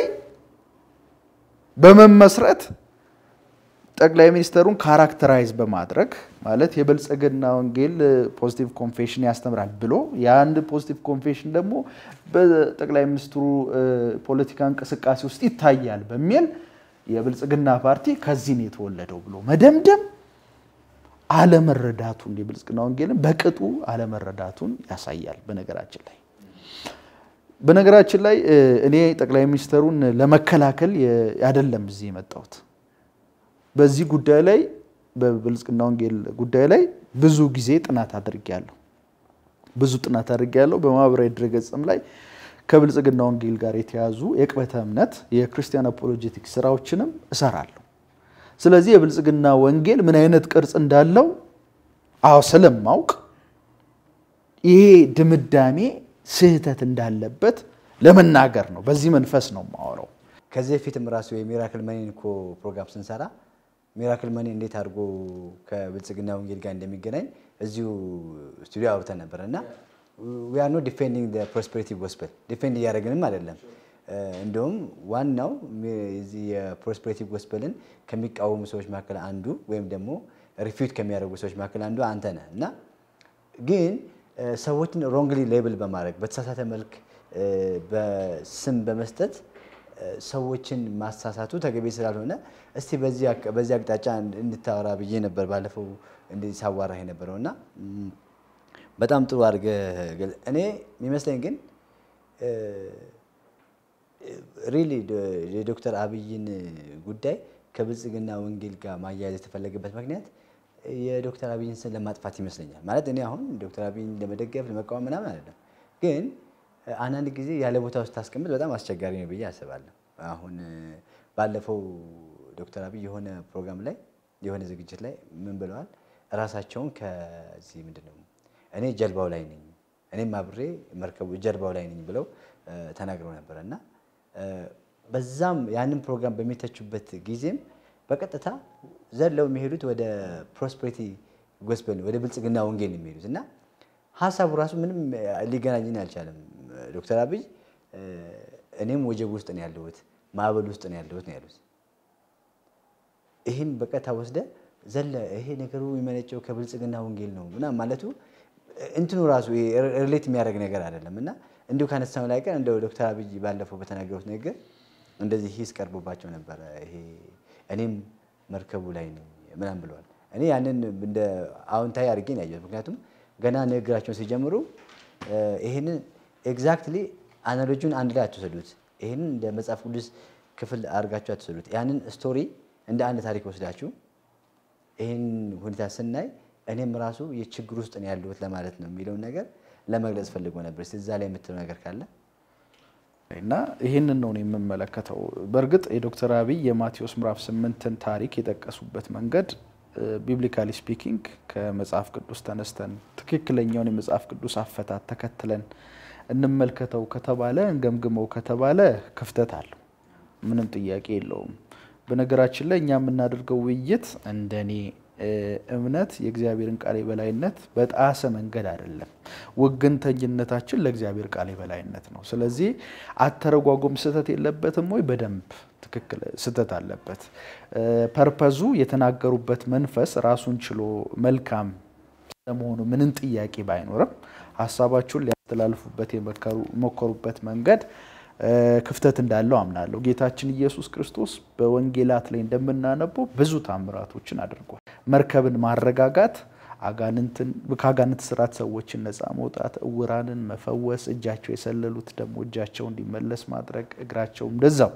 በመመስረት ጠቅላይ ሚኒስትሩን ካራክተራይዝ በማድረግ ማለት የብልጽግና ወንጌል ፖዚቲቭ ኮንፌሽን ያስተምራል ብሎ የአንድ ፖዚቲቭ ኮንፌሽን ደግሞ በጠቅላይ ሚኒስትሩ ፖለቲካ እንቅስቃሴ ውስጥ ይታያል በሚል የብልጽግና ፓርቲ ከዚህ ነው የተወለደው ብሎ መደምደም አለመረዳቱን የብልጽግና ወንጌልን በቅጡ አለመረዳቱን ያሳያል። በነገራችን ላይ በነገራችን ላይ እኔ ጠቅላይ ሚኒስትሩን ለመከላከል አይደለም እዚህ የመጣሁት። በዚህ ጉዳይ ላይ በብልጽግና ወንጌል ጉዳይ ላይ ብዙ ጊዜ ጥናት አድርጌያለሁ። ብዙ ጥናት አድርጌያለሁ። በማህበራዊ ድረገጽም ላይ ከብልጽግና ወንጌል ጋር የተያዙ የቅበተ እምነት የክርስቲያን አፖሎጀቲክስ ስራዎችንም እሰራለሁ። ስለዚህ የብልጽግና ወንጌል ምን አይነት ቅርጽ እንዳለው አዎ ስለማውቅ ይሄ ድምዳሜ ስህተት እንዳለበት ለመናገር ነው። በዚህ መንፈስ ነው የማወራው።
ከዚህ በፊትም ራሱ የሚራክል መኒን እኮ ፕሮግራም ስንሰራ ሚራክል መኒ እንዴት አድርጎ ከብልጽግና ወንጌል ጋር እንደሚገናኝ እዚሁ ስቱዲዮ አውርተን ነበር እና ዊ አር ኖት ዲፌንዲንግ ፕሮስፔሪቲ ጎስፐል ዲፌንድ እያደረግንም አይደለም። እንደውም ዋናው የዚህ የፕሮስፔሪቲ ጎስፐልን ከሚቃወሙ ሰዎች መካከል አንዱ ወይም ደግሞ ሪፊዩት ከሚያደርጉ ሰዎች መካከል አንዱ አንተ ነህ እና ግን ሰዎችን ሮንግሊ ሌብል በማድረግ በተሳሳተ መልክ በስም በመስጠት ሰዎችን ማሳሳቱ ተገቢ ስላልሆነ እስቲ በዚህ አቅጣጫ እንድታወራ ብዬ ነበር ባለፈው እንዲህ ሳዋራህ የነበረው እና በጣም ጥሩ አድርገህ እኔ የሚመስለኝ ግን ሪሊ የዶክተር አብይን ጉዳይ ከብልጽግና ወንጌል ጋር ማያያዝ የተፈለገበት ምክንያት የዶክተር አብይን ስም ለማጥፋት ይመስለኛል። ማለት እኔ አሁን ዶክተር አብይን ለመደገፍ ለመቃወም ምናምን አይደለም፣ ግን አንዳንድ ጊዜ ያለ ቦታ ውስጥ ታስቀምጥ በጣም አስቸጋሪ ነው ብዬ አስባለሁ። አሁን ባለፈው ዶክተር አብይ የሆነ ፕሮግራም ላይ የሆነ ዝግጅት ላይ ምን ብለዋል? እራሳቸውን ከዚህ ምንድን ነው እኔ ጀልባው ላይ ነኝ እኔም አብሬ መርከቡ ጀልባው ላይ ነኝ ብለው ተናግረው ነበር እና በዛም ያንን ፕሮግራም በሚተቹበት ጊዜም በቀጥታ ዘለው የሚሄዱት ወደ ፕሮስፐሪቲ ጎስፔል ወደ ብልጽግና ወንጌል ነው የሚሄዱት እና ሀሳቡ ራሱ ምንም ሊገናኝን አልቻለም። ዶክተር አብይ እኔም ወጀብ ውስጥ ነው ያለሁት ማዕበል ውስጥ ነው ያለሁት ነው ያሉት። ይህን በቀጥታ ወስደ ዘለ ይሄ ነገሩ የሚመነጨው ከብልጽግና ወንጌል ነው ምናምን ማለቱ እንትኑ ራሱ ሪሌት የሚያደርግ ነገር አይደለም እና እንዲሁ ካነሳው ላይ ቀን እንደ ዶክተር አብይ ባለፈው በተናገሩት ነገር እንደዚህ ሂስ ቀርቦባቸው ነበረ። ይሄ እኔም መርከቡ ላይ ነኝ ምናምን ብለዋል። እኔ ያንን እንደ አዎንታዊ አድርጌ ነው ያየሁት። ምክንያቱም ገና ንግግራቸውን ሲጀምሩ ይህንን ኤግዛክትሊ አናሎጂውን አንድ ላይ አትወሰዱት። ይህንን እንደ መጽሐፍ ቅዱስ ክፍል አድርጋችሁ አትወሰዱት። ያንን ስቶሪ እንደ አንድ ታሪክ ወስዳችሁ ይህን ሁኔታ ስናይ እኔም ራሱ የችግር ውስጥ ነው ያለሁት ለማለት ነው የሚለውን ነገር ለመግለጽ ፈልጎ ነበር። እዛ ላይ የምትለው ነገር ካለ
እና ይህንን ነው የምመለከተው። በእርግጥ የዶክተር አብይ የማቴዎስ ምዕራፍ ስምንትን ታሪክ የጠቀሱበት መንገድ ቢብሊካሊ ስፒኪንግ ከመጽሐፍ ቅዱስ ተነስተን ትክክለኛውን የመጽሐፍ ቅዱስ አፈታት ተከትለን እንመልከተው ከተባለ እንገምግመው ከተባለ ክፍተት አለው። ምንም ጥያቄ የለውም። በነገራችን ላይ እኛ የምናደርገው ውይይት እንደኔ እምነት የእግዚአብሔርን ቃል የበላይነት በጣሰ መንገድ አይደለም። ወገንተኝነታችን ለእግዚአብሔር ቃል የበላይነት ነው። ስለዚህ አተረጓጎም ስህተት የለበትም ወይ? በደንብ ትክክል ስህተት አለበት። ፐርፐዙ የተናገሩበት መንፈስ ራሱን ችሎ መልካም ስለመሆኑ ምንም ጥያቄ ባይኖርም ሀሳባቸውን ሊያስተላልፉበት የሞከሩበት መንገድ ክፍተት እንዳለው አምናለሁ። ጌታችን ኢየሱስ ክርስቶስ በወንጌላት ላይ እንደምናነበው ብዙ ታምራቶችን አድርጓል። መርከብን ማረጋጋት፣ ከአጋንንት ስራት ሰዎችን ነፃ መውጣት፣ እውራንን መፈወስ፣ እጃቸው የሰለሉት ደግሞ እጃቸው እንዲመለስ ማድረግ፣ እግራቸው እንደዛው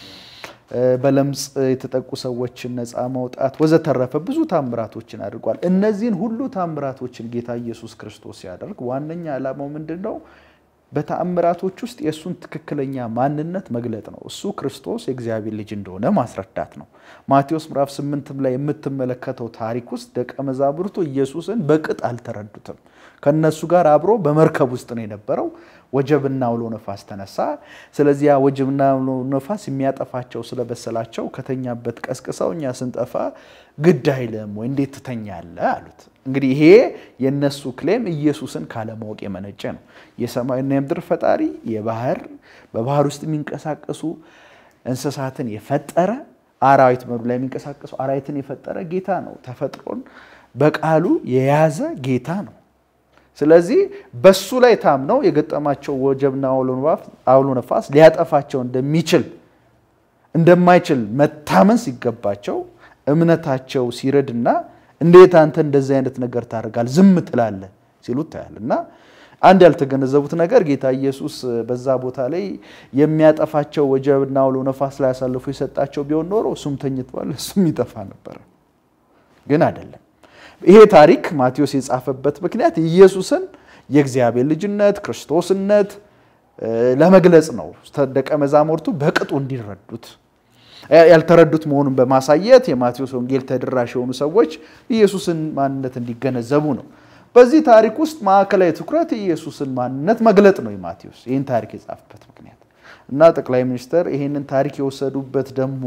በለምጽ የተጠቁ ሰዎችን ነፃ ማውጣት ወዘተረፈ ብዙ ታምራቶችን አድርጓል። እነዚህን ሁሉ ታምራቶችን ጌታ ኢየሱስ ክርስቶስ ሲያደርግ ዋነኛ ዓላማው ምንድን ነው? በተአምራቶች ውስጥ የእሱን ትክክለኛ ማንነት መግለጥ ነው። እሱ ክርስቶስ የእግዚአብሔር ልጅ እንደሆነ ማስረዳት ነው። ማቴዎስ ምዕራፍ ስምንትም ላይ የምትመለከተው ታሪክ ውስጥ ደቀ መዛሙርቱ ኢየሱስን በቅጥ አልተረዱትም። ከነሱ ጋር አብሮ በመርከብ ውስጥ ነው የነበረው። ወጀብና አውሎ ነፋስ ተነሳ። ስለዚህ ያ ወጀብና አውሎ ነፋስ የሚያጠፋቸው ስለበሰላቸው ከተኛበት ቀስቅሰው እኛ ስንጠፋ ግድ አይልም ወይ እንዴት ትተኛለህ አሉት። እንግዲህ ይሄ የነሱ ክሌም ኢየሱስን ካለማወቅ የመነጨ ነው። የሰማይና የምድር ፈጣሪ የባህር በባህር ውስጥ የሚንቀሳቀሱ እንስሳትን የፈጠረ አራዊት መሩ ላይ የሚንቀሳቀሱ አራዊትን የፈጠረ ጌታ ነው። ተፈጥሮን በቃሉ የያዘ ጌታ ነው። ስለዚህ በሱ ላይ ታምነው የገጠማቸው ወጀብና አውሎ ነፋስ ሊያጠፋቸው እንደሚችል እንደማይችል መታመን ሲገባቸው እምነታቸው ሲረድና እንዴት አንተ እንደዚህ አይነት ነገር ታደርጋለህ ዝም ትላለህ ሲሉት ታያል። እና አንድ ያልተገነዘቡት ነገር ጌታ ኢየሱስ በዛ ቦታ ላይ የሚያጠፋቸው ወጀብና አውሎ ነፋስ ላይ አሳልፎ የሰጣቸው ቢሆን ኖሮ እሱም ተኝቷል፣ እሱም ይጠፋ ነበረ። ግን አይደለም። ይሄ ታሪክ ማቴዎስ የጻፈበት ምክንያት ኢየሱስን የእግዚአብሔር ልጅነት ክርስቶስነት ለመግለጽ ነው። ደቀ መዛሙርቱ በቅጡ እንዲረዱት ያልተረዱት መሆኑን በማሳየት የማቴዎስ ወንጌል ተደራሽ የሆኑ ሰዎች ኢየሱስን ማንነት እንዲገነዘቡ ነው። በዚህ ታሪክ ውስጥ ማዕከላዊ ትኩረት የኢየሱስን ማንነት መግለጥ ነው የማቴዎስ ይህን ታሪክ የጻፈበት ምክንያት እና ጠቅላይ ሚኒስትር ይህንን ታሪክ የወሰዱበት ደግሞ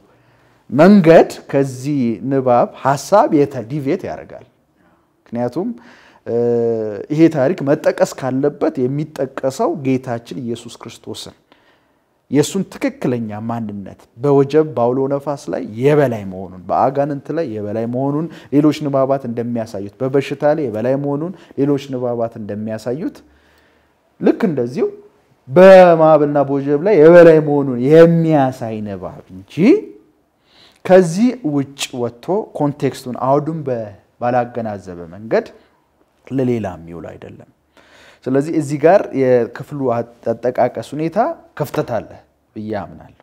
መንገድ ከዚህ ንባብ ሀሳብ ዲቬት ያደርጋል። ምክንያቱም ይሄ ታሪክ መጠቀስ ካለበት የሚጠቀሰው ጌታችን ኢየሱስ ክርስቶስን የእሱን ትክክለኛ ማንነት በወጀብ በአውሎ ነፋስ ላይ የበላይ መሆኑን በአጋንንት ላይ የበላይ መሆኑን ሌሎች ንባባት እንደሚያሳዩት በበሽታ ላይ የበላይ መሆኑን ሌሎች ንባባት እንደሚያሳዩት ልክ እንደዚሁ በማዕበልና በወጀብ ላይ የበላይ መሆኑን የሚያሳይ ንባብ እንጂ ከዚህ ውጭ ወጥቶ ኮንቴክስቱን አውዱን ባላገናዘበ መንገድ ለሌላ የሚውል አይደለም። ስለዚህ እዚህ ጋር የክፍሉ አጠቃቀስ ሁኔታ ክፍተት አለ ብዬ አምናለሁ።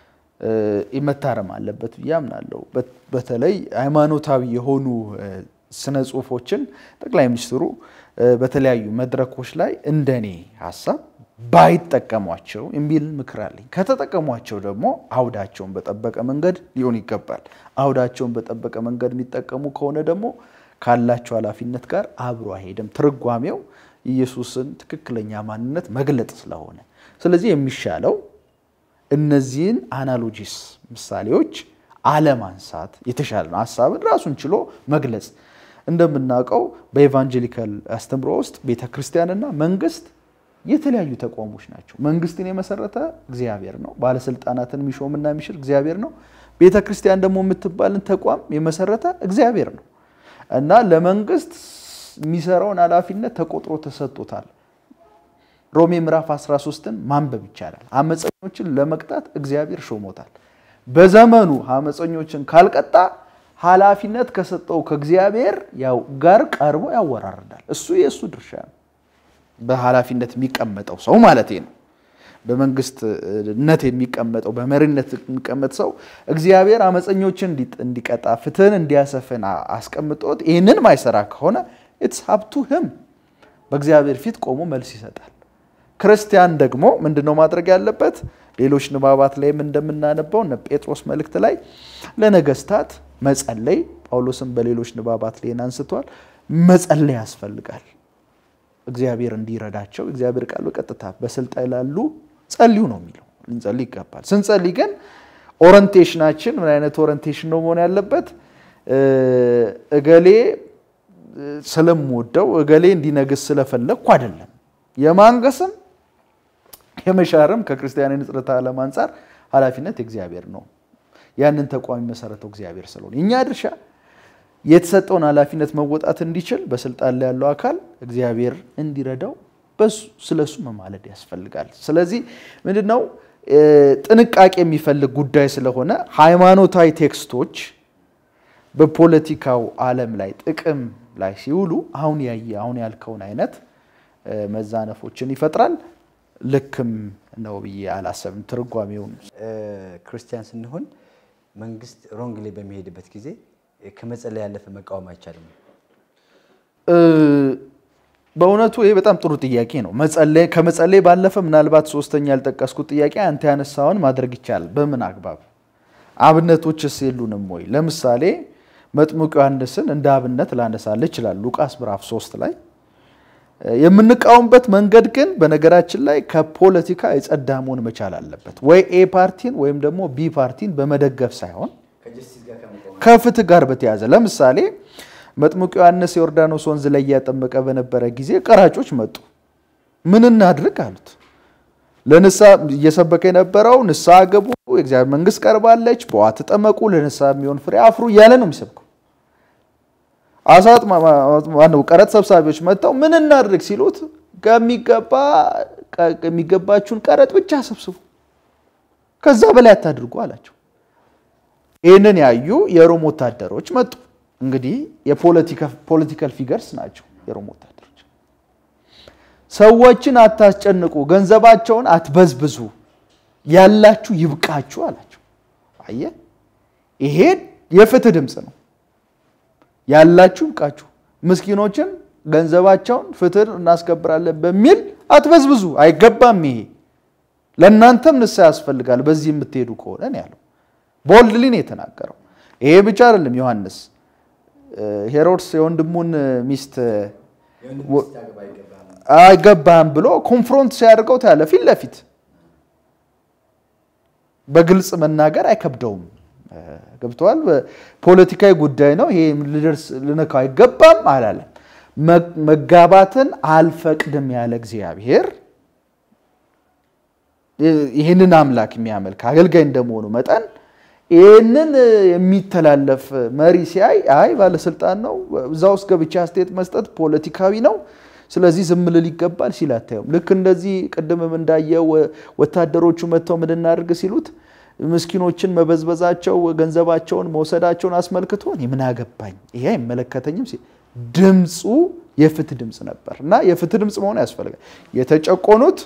መታረም አለበት ብዬ አምናለሁ። በተለይ ሃይማኖታዊ የሆኑ ስነ ጽሁፎችን ጠቅላይ ሚኒስትሩ በተለያዩ መድረኮች ላይ እንደኔ ሀሳብ ባይጠቀሟቸው የሚል ምክር አለኝ። ከተጠቀሟቸው ደግሞ አውዳቸውን በጠበቀ መንገድ ሊሆን ይገባል። አውዳቸውን በጠበቀ መንገድ የሚጠቀሙ ከሆነ ደግሞ ካላቸው ኃላፊነት ጋር አብሮ አይሄድም። ትርጓሜው ኢየሱስን ትክክለኛ ማንነት መግለጥ ስለሆነ፣ ስለዚህ የሚሻለው እነዚህን አናሎጂስ ምሳሌዎች አለማንሳት የተሻለ ነው። ሀሳብን ራሱን ችሎ መግለጽ እንደምናውቀው በኤቫንጀሊካል አስተምሮ ውስጥ ቤተ ክርስቲያንና መንግስት የተለያዩ ተቋሞች ናቸው። መንግስትን የመሰረተ እግዚአብሔር ነው። ባለስልጣናትን የሚሾምና የሚሽር እግዚአብሔር ነው። ቤተ ክርስቲያን ደግሞ የምትባልን ተቋም የመሰረተ እግዚአብሔር ነው እና ለመንግስት የሚሰራውን ኃላፊነት ተቆጥሮ ተሰጥቶታል። ሮሜ ምዕራፍ 13ን ማንበብ ይቻላል። አመፀኞችን ለመቅጣት እግዚአብሔር ሾሞታል። በዘመኑ አመፀኞችን ካልቀጣ ኃላፊነት ከሰጠው ከእግዚአብሔር ያው ጋር ቀርቦ ያወራርዳል። እሱ የእሱ ድርሻ ነው። በኃላፊነት የሚቀመጠው ሰው ማለት ነው። በመንግስትነት የሚቀመጠው በመሪነት የሚቀመጥ ሰው እግዚአብሔር አመፀኞችን እንዲቀጣ ፍትህን እንዲያሰፍን አስቀምጦት ይህንን ማይሰራ ከሆነ ኢትስ ሀብቱ ህም በእግዚአብሔር ፊት ቆሞ መልስ ይሰጣል። ክርስቲያን ደግሞ ምንድነው ማድረግ ያለበት? ሌሎች ንባባት ላይም እንደምናነባው እነ ጴጥሮስ መልእክት ላይ ለነገስታት መጸለይ፣ ጳውሎስም በሌሎች ንባባት ላይ አንስቷል። መጸለይ ያስፈልጋል። እግዚአብሔር እንዲረዳቸው እግዚአብሔር ቃል በቀጥታ በስልጣን ላሉ ጸልዩ ነው የሚለው። ልንጸልይ ይገባል። ስንጸልይ ግን ኦሪንቴሽናችን ምን አይነት ኦሪንቴሽን ነው መሆን ያለበት? እገሌ ስለምወደው እገሌ እንዲነግስ ስለፈለግኩ አይደለም። የማንገስም የመሻርም ከክርስቲያን ንጽሕተ ዓለም አንጻር ኃላፊነት የእግዚአብሔር ነው። ያንን ተቋም የመሰረተው እግዚአብሔር ስለሆነ እኛ ድርሻ የተሰጠውን ኃላፊነት መወጣት እንዲችል በስልጣን ላይ ያለው አካል እግዚአብሔር እንዲረዳው ስለሱ መማለድ ያስፈልጋል። ስለዚህ ምንድነው ጥንቃቄ የሚፈልግ ጉዳይ ስለሆነ ሃይማኖታዊ ቴክስቶች በፖለቲካው ዓለም ላይ ጥቅም ላይ ሲውሉ አሁን ያየ አሁን ያልከውን አይነት መዛነፎችን ይፈጥራል። ልክም ነው ብዬ አላሰብም። ትርጓሜውን
ክርስቲያን ስንሆን መንግስት ሮንግ ላይ በሚሄድበት ጊዜ ከመጸለይ ያለፈ መቃወም አይቻልም።
በእውነቱ ይሄ በጣም ጥሩ ጥያቄ ነው። ከመጸለይ ባለፈ ምናልባት ሶስተኛ ያልጠቀስኩት ጥያቄ አንተ ያነሳውን ማድረግ ይቻላል። በምን አግባብ? አብነቶችስ የሉንም ወይ? ለምሳሌ መጥምቁ ዮሐንስን እንደ አብነት ላነሳልህ ይችላል። ሉቃስ ምዕራፍ 3 ላይ የምንቃወምበት መንገድ ግን በነገራችን ላይ ከፖለቲካ የጸዳ መሆን መቻል አለበት። ወይ ኤ ፓርቲን ወይም ደግሞ ቢ ፓርቲን በመደገፍ ሳይሆን ከፍትህ ጋር በተያያዘ ለምሳሌ መጥምቁ ዮሐንስ የዮርዳኖስ ወንዝ ላይ እያጠመቀ በነበረ ጊዜ ቀራጮች መጡ። ምን እናድርግ አሉት። ለንስሐ እየሰበከ የነበረው ንስሐ ገቡ፣ የእግዚአብሔር መንግስት ቀርባለች፣ በውሃ ተጠመቁ፣ ለንስሐ የሚሆን ፍሬ አፍሩ እያለ ነው የሚሰብከው። አሳት ቀረጥ ሰብሳቢዎች መጥተው ምን እናድርግ ሲሉት ከሚገባ የሚገባችሁን ቀረጥ ብቻ ሰብስቡ፣ ከዛ በላይ አታድርጉ አላቸው። ይህንን ያዩ የሮም ወታደሮች መጡ። እንግዲህ የፖለቲካል ፊገርስ ናቸው የሮም ወታደሮች። ሰዎችን አታስጨንቁ፣ ገንዘባቸውን አትበዝብዙ፣ ያላችሁ ይብቃችሁ አላቸው። አየህ፣ ይሄ የፍትህ ድምፅ ነው። ያላችሁ ይብቃችሁ፣ ምስኪኖችን ገንዘባቸውን ፍትህ እናስከብራለን በሚል አትበዝብዙ፣ አይገባም። ይሄ ለእናንተም ንስሐ ያስፈልጋል በዚህ የምትሄዱ ከሆነ ነው ያለው። ቦልድሊ ነው የተናገረው። ይሄ ብቻ አይደለም። ዮሐንስ ሄሮድስ የወንድሙን ሚስት አይገባህም ብሎ ኮንፍሮንት ሲያደርገው ታያለ። ፊት ለፊት በግልጽ መናገር አይከብደውም። ገብተዋል። ፖለቲካዊ ጉዳይ ነው ይሄ ልደርስ ልነካው አይገባም አላለም። መጋባትን አልፈቅድም ያለ እግዚአብሔር ይህንን አምላክ የሚያመልክ አገልጋይ እንደመሆኑ መጠን ይህንን የሚተላለፍ መሪ ሲያይ አይ ባለስልጣን ነው፣ እዛ ውስጥ ገብቼ አስተያየት መስጠት ፖለቲካዊ ነው፣ ስለዚህ ዝም ልል ይገባል ሲል አታየውም። ልክ እንደዚህ ቅድምም እንዳየው ወታደሮቹ መጥተው ምን እናድርግ ሲሉት ምስኪኖችን መበዝበዛቸው ገንዘባቸውን መውሰዳቸውን አስመልክቶ እኔ ምን አገባኝ ይሄ አይመለከተኝም ሲል ድምፁ የፍትህ ድምፅ ነበር እና የፍትህ ድምፅ መሆን ያስፈልጋል። የተጨቆኑት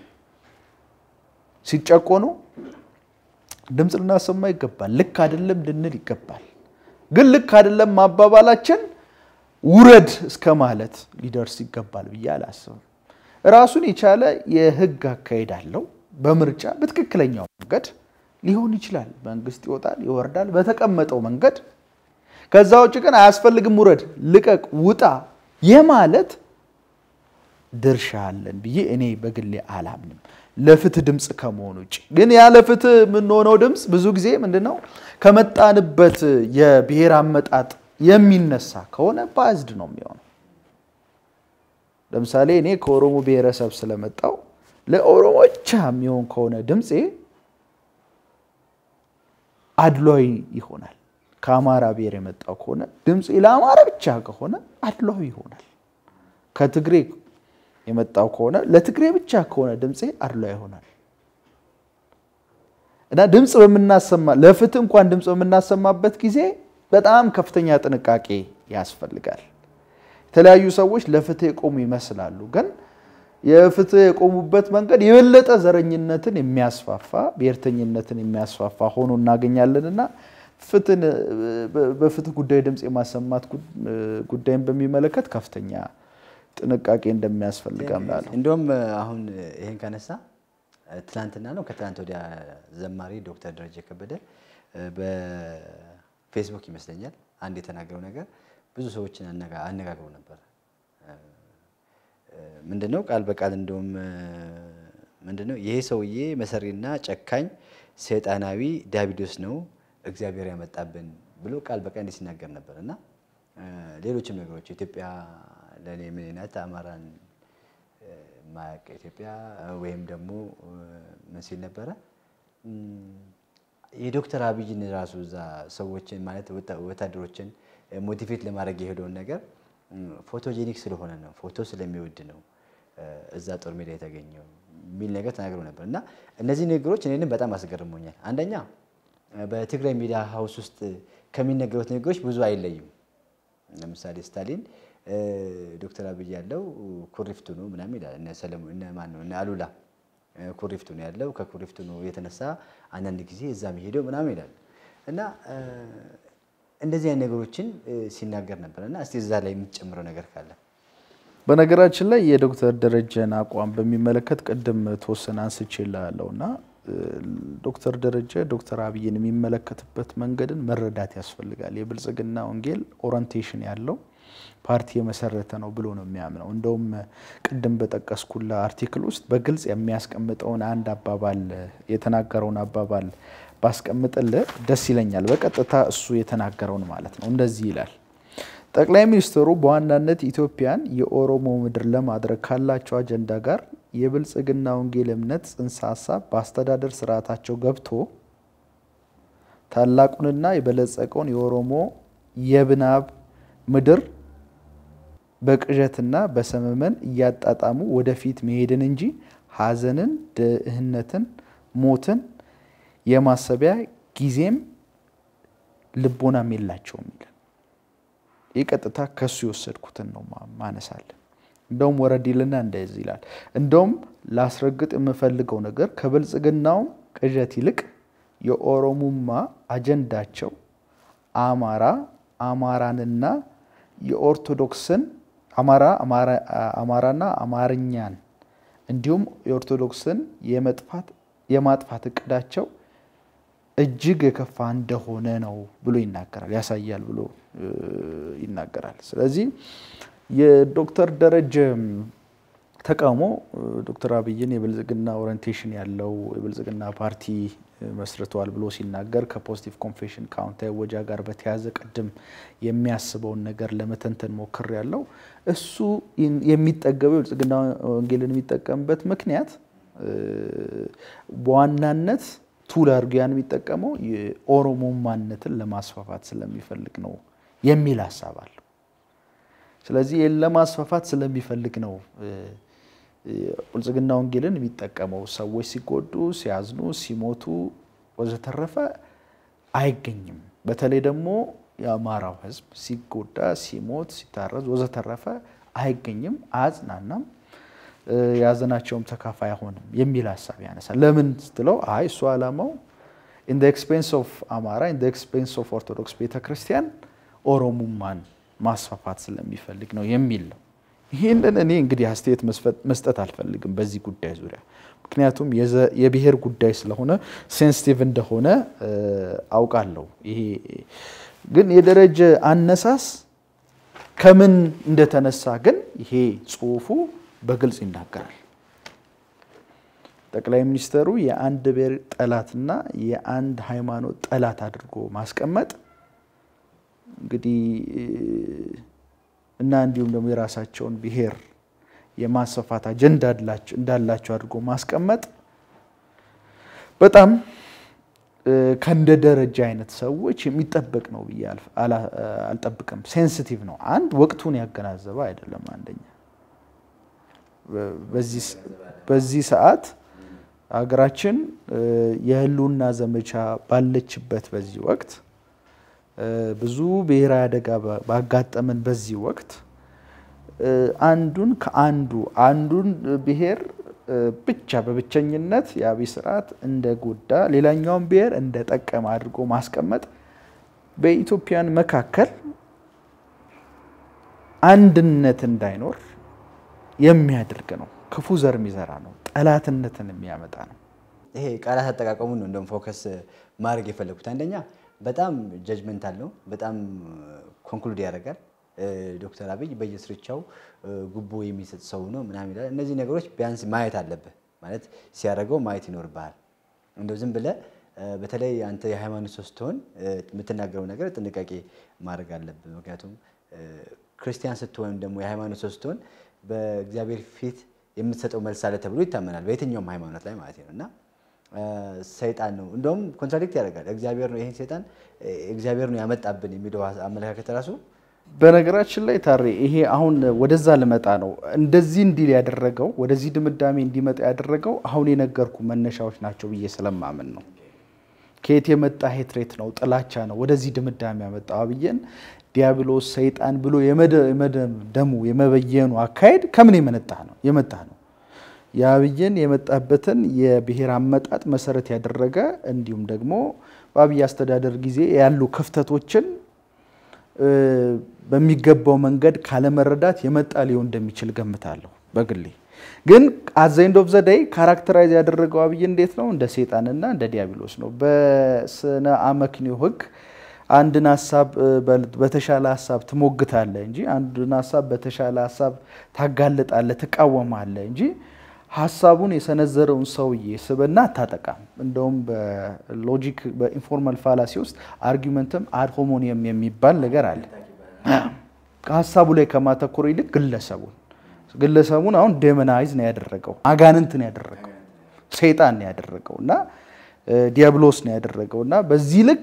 ሲጨቆኑ ድምፅ ልናሰማ ይገባል። ልክ አይደለም ልንል ይገባል። ግን ልክ አይደለም ማባባላችን ውረድ እስከ ማለት ሊደርስ ይገባል ብዬ አላስብም። ራሱን የቻለ የህግ አካሄድ አለው። በምርጫ በትክክለኛው መንገድ ሊሆን ይችላል። መንግስት ይወጣል ይወርዳል በተቀመጠው መንገድ። ከዛ ውጭ ግን አያስፈልግም ውረድ፣ ልቀቅ፣ ውጣ የማለት ድርሻ አለን ብዬ እኔ በግሌ አላምንም። ለፍትህ ድምፅ ከመሆን ውጭ ግን ያለ ፍትህ የምንሆነው ድምፅ ብዙ ጊዜ ምንድነው ከመጣንበት የብሔር አመጣጥ የሚነሳ ከሆነ ባዝድ ነው የሚሆነው። ለምሳሌ እኔ ከኦሮሞ ብሔረሰብ ስለመጣው ለኦሮሞ ብቻ የሚሆን ከሆነ ድምፄ አድሏዊ ይሆናል። ከአማራ ብሔር የመጣው ከሆነ ድምፄ ለአማራ ብቻ ከሆነ አድሏዊ ይሆናል። ከትግሬ የመጣው ከሆነ ለትግሬ ብቻ ከሆነ ድምፄ አድሏዊ ይሆናል። እና ድምፅ በምናሰማ ለፍትህ እንኳን ድምፅ በምናሰማበት ጊዜ በጣም ከፍተኛ ጥንቃቄ ያስፈልጋል። የተለያዩ ሰዎች ለፍትህ የቆሙ ይመስላሉ፣ ግን የፍትህ የቆሙበት መንገድ የበለጠ ዘረኝነትን የሚያስፋፋ ብሔርተኝነትን የሚያስፋፋ ሆኖ እናገኛለን እና ፍትህን በፍትህ ጉዳይ ድምፅ የማሰማት ጉዳይን በሚመለከት ከፍተኛ ጥንቃቄ እንደሚያስፈልግ አምናለሁ።
እንደውም አሁን ይሄን ካነሳ ትናንትና ነው ከትናንት ወዲያ ዘማሪ ዶክተር ደረጀ ከበደ በፌስቡክ ይመስለኛል አንድ የተናገረው ነገር ብዙ ሰዎችን አነጋግሮ ነበር። ምንድነው ቃል በቃል እንደውም ምንድነው ይሄ ሰውዬ መሰሪና ጨካኝ ሰይጣናዊ ዲያብሎስ ነው እግዚአብሔር ያመጣብን ብሎ ቃል በቃል እንዲህ ሲናገር ነበር እና ሌሎችም ነገሮች ኢትዮጵያ ለእኔ ምን ናት አማራን ማያውቅ ኢትዮጵያ ወይም ደግሞ ምን ሲል ነበረ የዶክተር አብይን ራሱ እዛ ሰዎችን ማለት ወታደሮችን ሞቲቬት ለማድረግ የሄደውን ነገር ፎቶጄኒክ ስለሆነ ነው፣ ፎቶ ስለሚወድ ነው እዛ ጦር ሜዳ የተገኘው የሚል ነገር ተናግረው ነበር እና እነዚህ ነገሮች እኔንም በጣም አስገርሞኛል። አንደኛ በትግራይ ሚዲያ ሀውስ ውስጥ ከሚነገሩት ንግግሮች ብዙ አይለይም። ለምሳሌ ስታሊን ዶክተር አብይ ያለው ኩሪፍቱ ነው ምናምን ይላል። እነ ሰለሞን እነ ማን ነው እነ አሉላ ኩሪፍቱ ነው ያለው ከኩሪፍቱ ነው የተነሳ አንዳንድ ጊዜ እዛ የሚሄደው ምናምን ይላል እና እንደዚህ አይነት ነገሮችን ሲናገር ነበር እና እስቲ እዛ ላይ የምትጨምረው ነገር ካለ
በነገራችን ላይ የዶክተር ደረጀን አቋም በሚመለከት ቅድም ተወሰነ አንስቼልሃለሁ እና ዶክተር ደረጀ ዶክተር አብይን የሚመለከትበት መንገድን መረዳት ያስፈልጋል። የብልጽግና ወንጌል ኦሪንቴሽን ያለው ፓርቲ የመሰረተ ነው ብሎ ነው የሚያምነው። እንደውም ቅድም በጠቀስኩላ አርቲክል ውስጥ በግልጽ የሚያስቀምጠውን አንድ አባባል የተናገረውን አባባል ባስቀምጥልህ ደስ ይለኛል። በቀጥታ እሱ የተናገረውን ማለት ነው። እንደዚህ ይላል። ጠቅላይ ሚኒስትሩ በዋናነት ኢትዮጵያን የኦሮሞ ምድር ለማድረግ ካላቸው አጀንዳ ጋር የብልጽግና ወንጌል እምነት ጽንሰ ሀሳብ በአስተዳደር ስርዓታቸው ገብቶ ታላቁንና የበለጸቀውን የኦሮሞ የብናብ ምድር በቅዠትና በሰመመን እያጣጣሙ ወደፊት መሄድን እንጂ ሐዘንን፣ ድህነትን፣ ሞትን የማሰቢያ ጊዜም ልቦናም የላቸውም ይላል። ይህ ቀጥታ ከሱ የወሰድኩትን ነው ማነሳለን። እንደውም ወረዲልና እንደዚህ ይላል። እንደውም ላስረግጥ የምፈልገው ነገር ከብልጽግናውም ቅዠት ይልቅ የኦሮሙማ አጀንዳቸው አማራ አማራንና የኦርቶዶክስን አማራ አማራና አማርኛን እንዲሁም የኦርቶዶክስን የማጥፋት እቅዳቸው እጅግ የከፋ እንደሆነ ነው ብሎ ይናገራል፣ ያሳያል ብሎ ይናገራል። ስለዚህ የዶክተር ደረጀ ተቃውሞ ዶክተር አብይን የብልጽግና ኦሪንቴሽን ያለው የብልጽግና ፓርቲ መስርተዋል ብሎ ሲናገር ከፖዚቲቭ ኮንፌሽን ከአዎንታዊ ወጃ ጋር በተያያዘ ቅድም የሚያስበውን ነገር ለመተንተን ሞክር ያለው እሱ የሚጠገበው የብልጽግና ወንጌልን የሚጠቀምበት ምክንያት በዋናነት ቱል አድርጎ ያን የሚጠቀመው የኦሮሞ ማንነትን ለማስፋፋት ስለሚፈልግ ነው የሚል ሀሳብ አለው። ስለዚህ ለማስፋፋት ስለሚፈልግ ነው ብልጽግና ወንጌልን የሚጠቀመው። ሰዎች ሲጎዱ፣ ሲያዝኑ፣ ሲሞቱ ወዘተረፈ አይገኝም። በተለይ ደግሞ የአማራው ሕዝብ ሲጎዳ፣ ሲሞት፣ ሲታረዝ ወዘተረፈ አይገኝም፣ አያጽናናም፣ የያዘናቸውም ተካፋይ አይሆንም የሚል ሀሳብ ያነሳል። ለምን ስትለው አይ እሱ ዓላማው ኢን ኤክስፔንስ ኦፍ አማራ ኢን ኤክስፔንስ ኦፍ ኦርቶዶክስ ቤተክርስቲያን ኦሮሙማን ማስፋፋት ስለሚፈልግ ነው የሚል ነው። ይህንን እኔ እንግዲህ አስተያየት መስጠት አልፈልግም በዚህ ጉዳይ ዙሪያ ምክንያቱም የብሔር ጉዳይ ስለሆነ ሴንሲቲቭ እንደሆነ አውቃለሁ። ይሄ ግን የደረጀ አነሳስ ከምን እንደተነሳ ግን ይሄ ጽሁፉ በግልጽ ይናገራል። ጠቅላይ ሚኒስተሩ የአንድ ብሔር ጠላትና የአንድ ሃይማኖት ጠላት አድርጎ ማስቀመጥ እንግዲህ እና እንዲሁም ደግሞ የራሳቸውን ብሔር የማስፋፋት አጀንዳ እንዳላቸው አድርጎ ማስቀመጥ በጣም ከእንደ ደረጃ አይነት ሰዎች የሚጠበቅ ነው ብዬ አልጠብቅም። ሴንሲቲቭ ነው። አንድ ወቅቱን ያገናዘበ አይደለም። አንደኛ በዚህ ሰዓት ሀገራችን የህልውና ዘመቻ ባለችበት በዚህ ወቅት ብዙ ብሔራዊ አደጋ ባጋጠመን በዚህ ወቅት አንዱን ከአንዱ አንዱን ብሔር ብቻ በብቸኝነት የአብይ ስርዓት እንደ ጎዳ ሌላኛውን ብሔር እንደ ጠቀመ አድርጎ ማስቀመጥ በኢትዮጵያን መካከል አንድነት እንዳይኖር የሚያደርግ ነው። ክፉ ዘር የሚዘራ ነው። ጠላትነትን የሚያመጣ ነው።
ይሄ ቃላት አጠቃቀሙን ነው እንደውም ፎከስ ማድረግ የፈለጉት። አንደኛ በጣም ጀጅመንታል ነው። በጣም ኮንክሉድ ያደርጋል። ዶክተር አብይ በየስርቻው ጉቦ የሚሰጥ ሰው ነው ምናምን ይላል። እነዚህ ነገሮች ቢያንስ ማየት አለብህ ማለት ሲያደርገው ማየት ይኖርብሃል። እንደው ዝም ብለህ በተለይ አንተ የሃይማኖት ሰው ስትሆን የምትናገረው ነገር ጥንቃቄ ማድረግ አለብህ። ምክንያቱም ክርስቲያን ስትሆን ደግሞ የሃይማኖት ሰው ስትሆን በእግዚአብሔር ፊት የምትሰጠው መልስ አለ ተብሎ ይታመናል፣ በየትኛውም ሃይማኖት ላይ ማለት ነው እና ሰይጣን ነው እንደውም ኮንትራዲክት ያደርጋል። እግዚአብሔር ነው ይህን ሰይጣን እግዚአብሔር ነው ያመጣብን የሚለው አመለካከት ራሱ
በነገራችን ላይ ታሬ ይሄ አሁን ወደዛ ልመጣ ነው። እንደዚህ እንዲል ያደረገው ወደዚህ ድምዳሜ እንዲመጣ ያደረገው አሁን የነገርኩ መነሻዎች ናቸው ብዬ ስለማምን ነው። ከየት የመጣ ሄትሬት ነው፣ ጥላቻ ነው ወደዚህ ድምዳሜ ያመጣው አብይን ዲያብሎስ ሰይጣን ብሎ የመደምደሙ የመበየኑ አካሄድ ከምን የመነጣ ነው የመጣ ነው የአብይን የመጣበትን የብሔር አመጣጥ መሰረት ያደረገ እንዲሁም ደግሞ በአብይ አስተዳደር ጊዜ ያሉ ክፍተቶችን በሚገባው መንገድ ካለመረዳት የመጣ ሊሆን እንደሚችል ገምታለሁ። በግሌ ግን አዘይንድ ኦፍ ዘደይ ካራክተራይዝ ያደረገው አብይ እንዴት ነው? እንደ ሰይጣንና እንደ ዲያብሎስ ነው። በስነ አመክንዮ ሕግ አንድን ሀሳብ በተሻለ ሀሳብ ትሞግታለህ እንጂ አንድን ሀሳብ በተሻለ ሀሳብ ታጋልጣለህ፣ ትቃወማለህ እንጂ ሀሳቡን የሰነዘረውን ሰውዬ ስብና አታጠቃም። እንደውም በሎጂክ በኢንፎርማል ፋላሲ ውስጥ አርጊመንትም አድ ሆሞኒየም የሚባል ነገር አለ። ከሀሳቡ ላይ ከማተኮር ይልቅ ግለሰቡን ግለሰቡን አሁን ዴመናይዝ ነው ያደረገው፣ አጋንንት ነው ያደረገው፣ ሰይጣን ነው ያደረገው እና ዲያብሎስ ነው ያደረገው እና በዚህ ልክ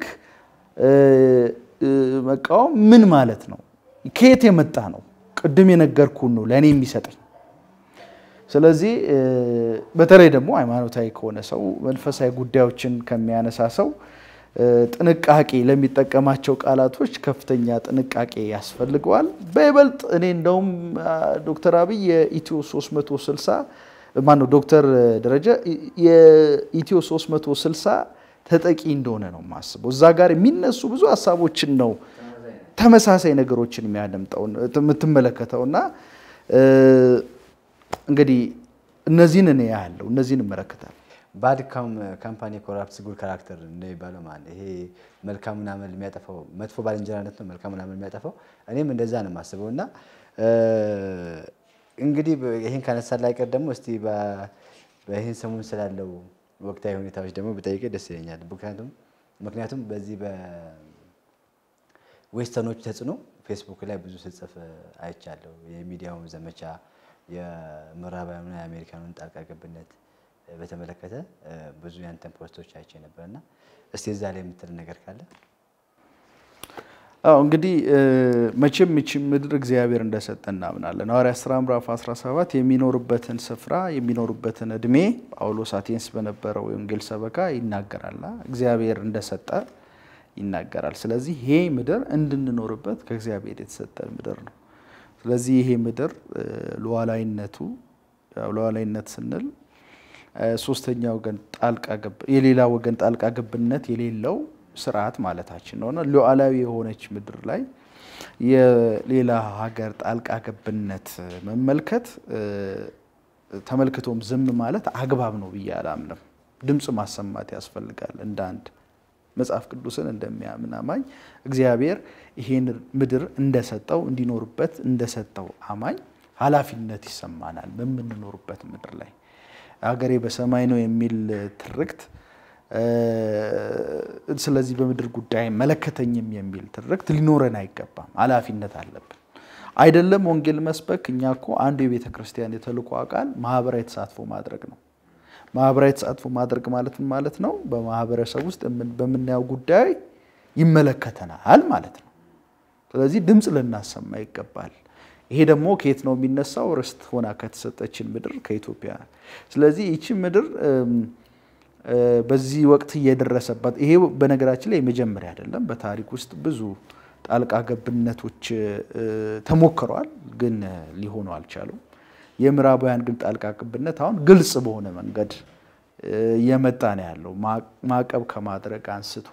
መቃወም ምን ማለት ነው? ከየት የመጣ ነው? ቅድም የነገርኩን ነው ለእኔ የሚሰጠኝ ስለዚህ በተለይ ደግሞ ሃይማኖታዊ ከሆነ ሰው መንፈሳዊ ጉዳዮችን ከሚያነሳ ሰው ጥንቃቄ ለሚጠቀማቸው ቃላቶች ከፍተኛ ጥንቃቄ ያስፈልገዋል። በይበልጥ እኔ እንደውም ዶክተር አብይ የኢትዮ 360 ማነው ዶክተር ደረጀ የኢትዮ 360 ተጠቂ እንደሆነ ነው የማስበው። እዛ ጋር የሚነሱ ብዙ ሀሳቦችን ነው ተመሳሳይ ነገሮችን የሚያደምጠው የምትመለከተውና እንግዲህ እነዚህን እኔ ያለው እነዚህን እመለከታለሁ።
ባድ ካምፓኒ ኮራፕትስ ጉድ ካራክተር እንደሚባለው ማለት ይሄ መልካሙን አመል የሚያጠፋው መጥፎ ባልንጀራነት ነው መልካሙን አመል የሚያጠፋው። እኔም እንደዛ ነው የማስበው እና እንግዲህ ይህን ካነሳ ላይ ቀር ደግሞ እስቲ በይህን ሰሞን ስላለው ወቅታዊ ሁኔታዎች ደግሞ ብጠይቅ ደስ ይለኛል። ምክንያቱም ምክንያቱም በዚህ በዌስተርኖች ተጽዕኖ ፌስቡክ ላይ ብዙ ስጽፍ አይቻለሁ። የሚዲያውን ዘመቻ የምዕራባውያኑና የአሜሪካኑን ጣልቃ ገብነት በተመለከተ ብዙ ያንተን ፖስቶች አይቼ ነበር እና እስቲ እዛ ላይ የምትል ነገር ካለ?
አዎ እንግዲህ መቼም ይቺ ምድር እግዚአብሔር እንደሰጠ እናምናለን። ሐዋርያት ሥራ ምዕራፍ 17 የሚኖሩበትን ስፍራ የሚኖሩበትን እድሜ ጳውሎስ አቴንስ በነበረው የወንጌል ሰበካ ይናገራል። እግዚአብሔር እንደሰጠ ይናገራል። ስለዚህ ይሄ ምድር እንድንኖርበት ከእግዚአብሔር የተሰጠ ምድር ነው። ስለዚህ ይሄ ምድር ሉዓላዊነቱ ሉዓላዊነት ስንል ሶስተኛ ወገን ጣልቃ ገብ የሌላ ወገን ጣልቃ ገብነት የሌለው ስርዓት ማለታችን ነው እና ሉዓላዊ የሆነች ምድር ላይ የሌላ ሀገር ጣልቃ ገብነት መመልከት ተመልክቶም ዝም ማለት አግባብ ነው ብዬ አላምንም። ድምፅ ማሰማት ያስፈልጋል። እንደ አንድ መጽሐፍ ቅዱስን እንደሚያምን አማኝ እግዚአብሔር ይሄን ምድር እንደሰጠው እንዲኖርበት እንደሰጠው አማኝ ኃላፊነት ይሰማናል በምንኖርበት ምድር ላይ ሀገሬ በሰማይ ነው የሚል ትርክት ስለዚህ በምድር ጉዳይ አይመለከተኝም የሚል ትርክት ሊኖረን አይገባም። ኃላፊነት አለብን። አይደለም ወንጌል መስበክ። እኛ እኮ አንዱ የቤተ ክርስቲያን የተልእኮ አካል ማህበራዊ ተሳትፎ ማድረግ ነው። ማህበራዊ ተሳትፎ ማድረግ ማለት ምን ማለት ነው? በማህበረሰብ ውስጥ በምናየው ጉዳይ ይመለከተናል ማለት ነው። ስለዚህ ድምፅ ልናሰማ ይገባል። ይሄ ደግሞ ከየት ነው የሚነሳው? ርስት ሆና ከተሰጠችን ምድር ከኢትዮጵያ። ስለዚህ ይቺ ምድር በዚህ ወቅት እየደረሰባት ይሄ በነገራችን ላይ የመጀመሪያ አይደለም። በታሪክ ውስጥ ብዙ ጣልቃ ገብነቶች ተሞክረዋል፣ ግን ሊሆኑ አልቻሉም። የምዕራባውያን ግን ጣልቃ ገብነት አሁን ግልጽ በሆነ መንገድ እየመጣ ነው ያለው። ማዕቀብ ከማድረግ አንስቶ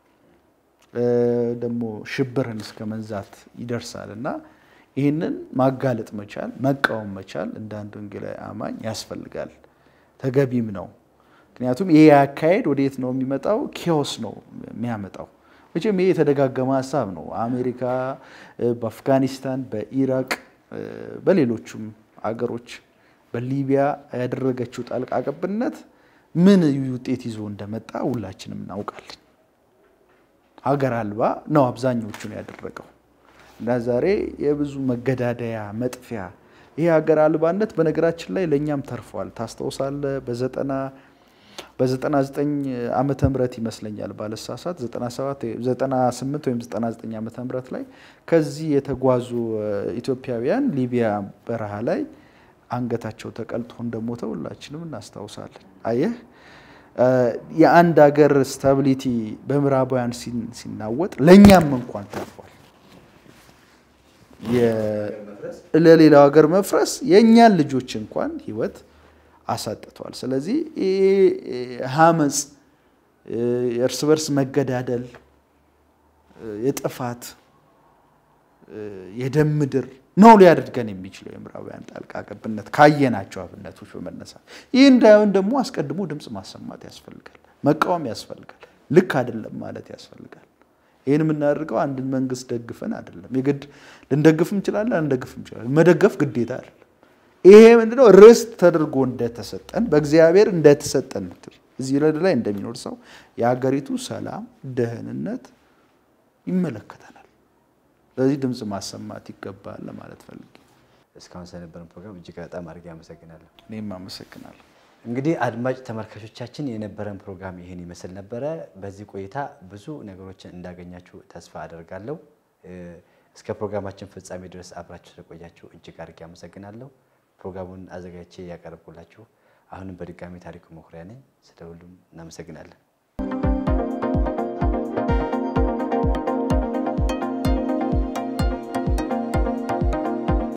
ደግሞ ሽብርን እስከ መንዛት ይደርሳል እና ይህንን ማጋለጥ መቻል መቃወም መቻል እንደ አንድ ወንጌላዊ አማኝ ያስፈልጋል፣ ተገቢም ነው። ምክንያቱም ይሄ አካሄድ ወዴት ነው የሚመጣው? ኬዎስ ነው የሚያመጣው። መቼም ይሄ የተደጋገመ ሀሳብ ነው። አሜሪካ በአፍጋኒስታን፣ በኢራቅ፣ በሌሎቹም አገሮች በሊቢያ ያደረገችው ጣልቃ ገብነት ምን ውጤት ይዞ እንደመጣ ሁላችንም እናውቃለን። ሀገር አልባ ነው አብዛኞቹን ያደረገው እና ዛሬ የብዙ መገዳደያ መጥፊያ ይሄ ሀገር አልባነት በነገራችን ላይ ለእኛም ተርፏል። ታስታውሳለ በዘጠና በ99 ዓመተ ምህረት ይመስለኛል ባለሳሳት 98 ወይም 99 ዓመተ ምህረት ላይ ከዚህ የተጓዙ ኢትዮጵያውያን ሊቢያ በረሃ ላይ አንገታቸው ተቀልጦ እንደሞተ ሁላችንም እናስታውሳለን። አየህ የአንድ ሀገር ስታቢሊቲ በምዕራባውያን ሲናወጥ ለእኛም እንኳን ተርፏል። ለሌላው ሀገር መፍረስ የእኛን ልጆች እንኳን ህይወት አሳጥቷል። ስለዚህ ሀመፅ፣ የእርስ በርስ መገዳደል፣ የጥፋት የደም ምድር ነው ሊያደርገን የሚችለው የምዕራባውያን ጣልቃ ገብነት ካየናቸው አብነቶች በመነሳት ይህ እንዳይሆን ደግሞ አስቀድሞ ድምፅ ማሰማት ያስፈልጋል፣ መቃወም ያስፈልጋል፣ ልክ አይደለም ማለት ያስፈልጋል። ይህን የምናደርገው አንድን መንግስት ደግፈን አይደለም። የግድ ልንደግፍ እንችላለን፣ አንደግፍ እንችላለን። መደገፍ ግዴታ አይደለም። ይሄ ምንድነው ርስት ተደርጎ እንደተሰጠን በእግዚአብሔር እንደተሰጠን ምድር እዚህ ላይ እንደሚኖር ሰው የሀገሪቱ ሰላም፣ ደህንነት ይመለከተናል። ስለዚህ ድምፅ ማሰማት ይገባል ለማለት ፈልጌ።
እስካሁን ስለነበረን ፕሮግራም እጅግ በጣም አድርጌ አመሰግናለሁ።
እኔም አመሰግናለሁ።
እንግዲህ አድማጭ ተመልካቾቻችን የነበረን ፕሮግራም ይህን ይመስል ነበረ። በዚህ ቆይታ ብዙ ነገሮችን እንዳገኛችሁ ተስፋ አደርጋለሁ። እስከ ፕሮግራማችን ፍጻሜ ድረስ አብራችሁ ስለቆያችሁ እጅግ አድርጌ አመሰግናለሁ። ፕሮግራሙን አዘጋጅቼ ያቀረብኩላችሁ አሁንም በድጋሚ ታሪኩ መኩሪያ ነኝ። ስለ ሁሉም እናመሰግናለን።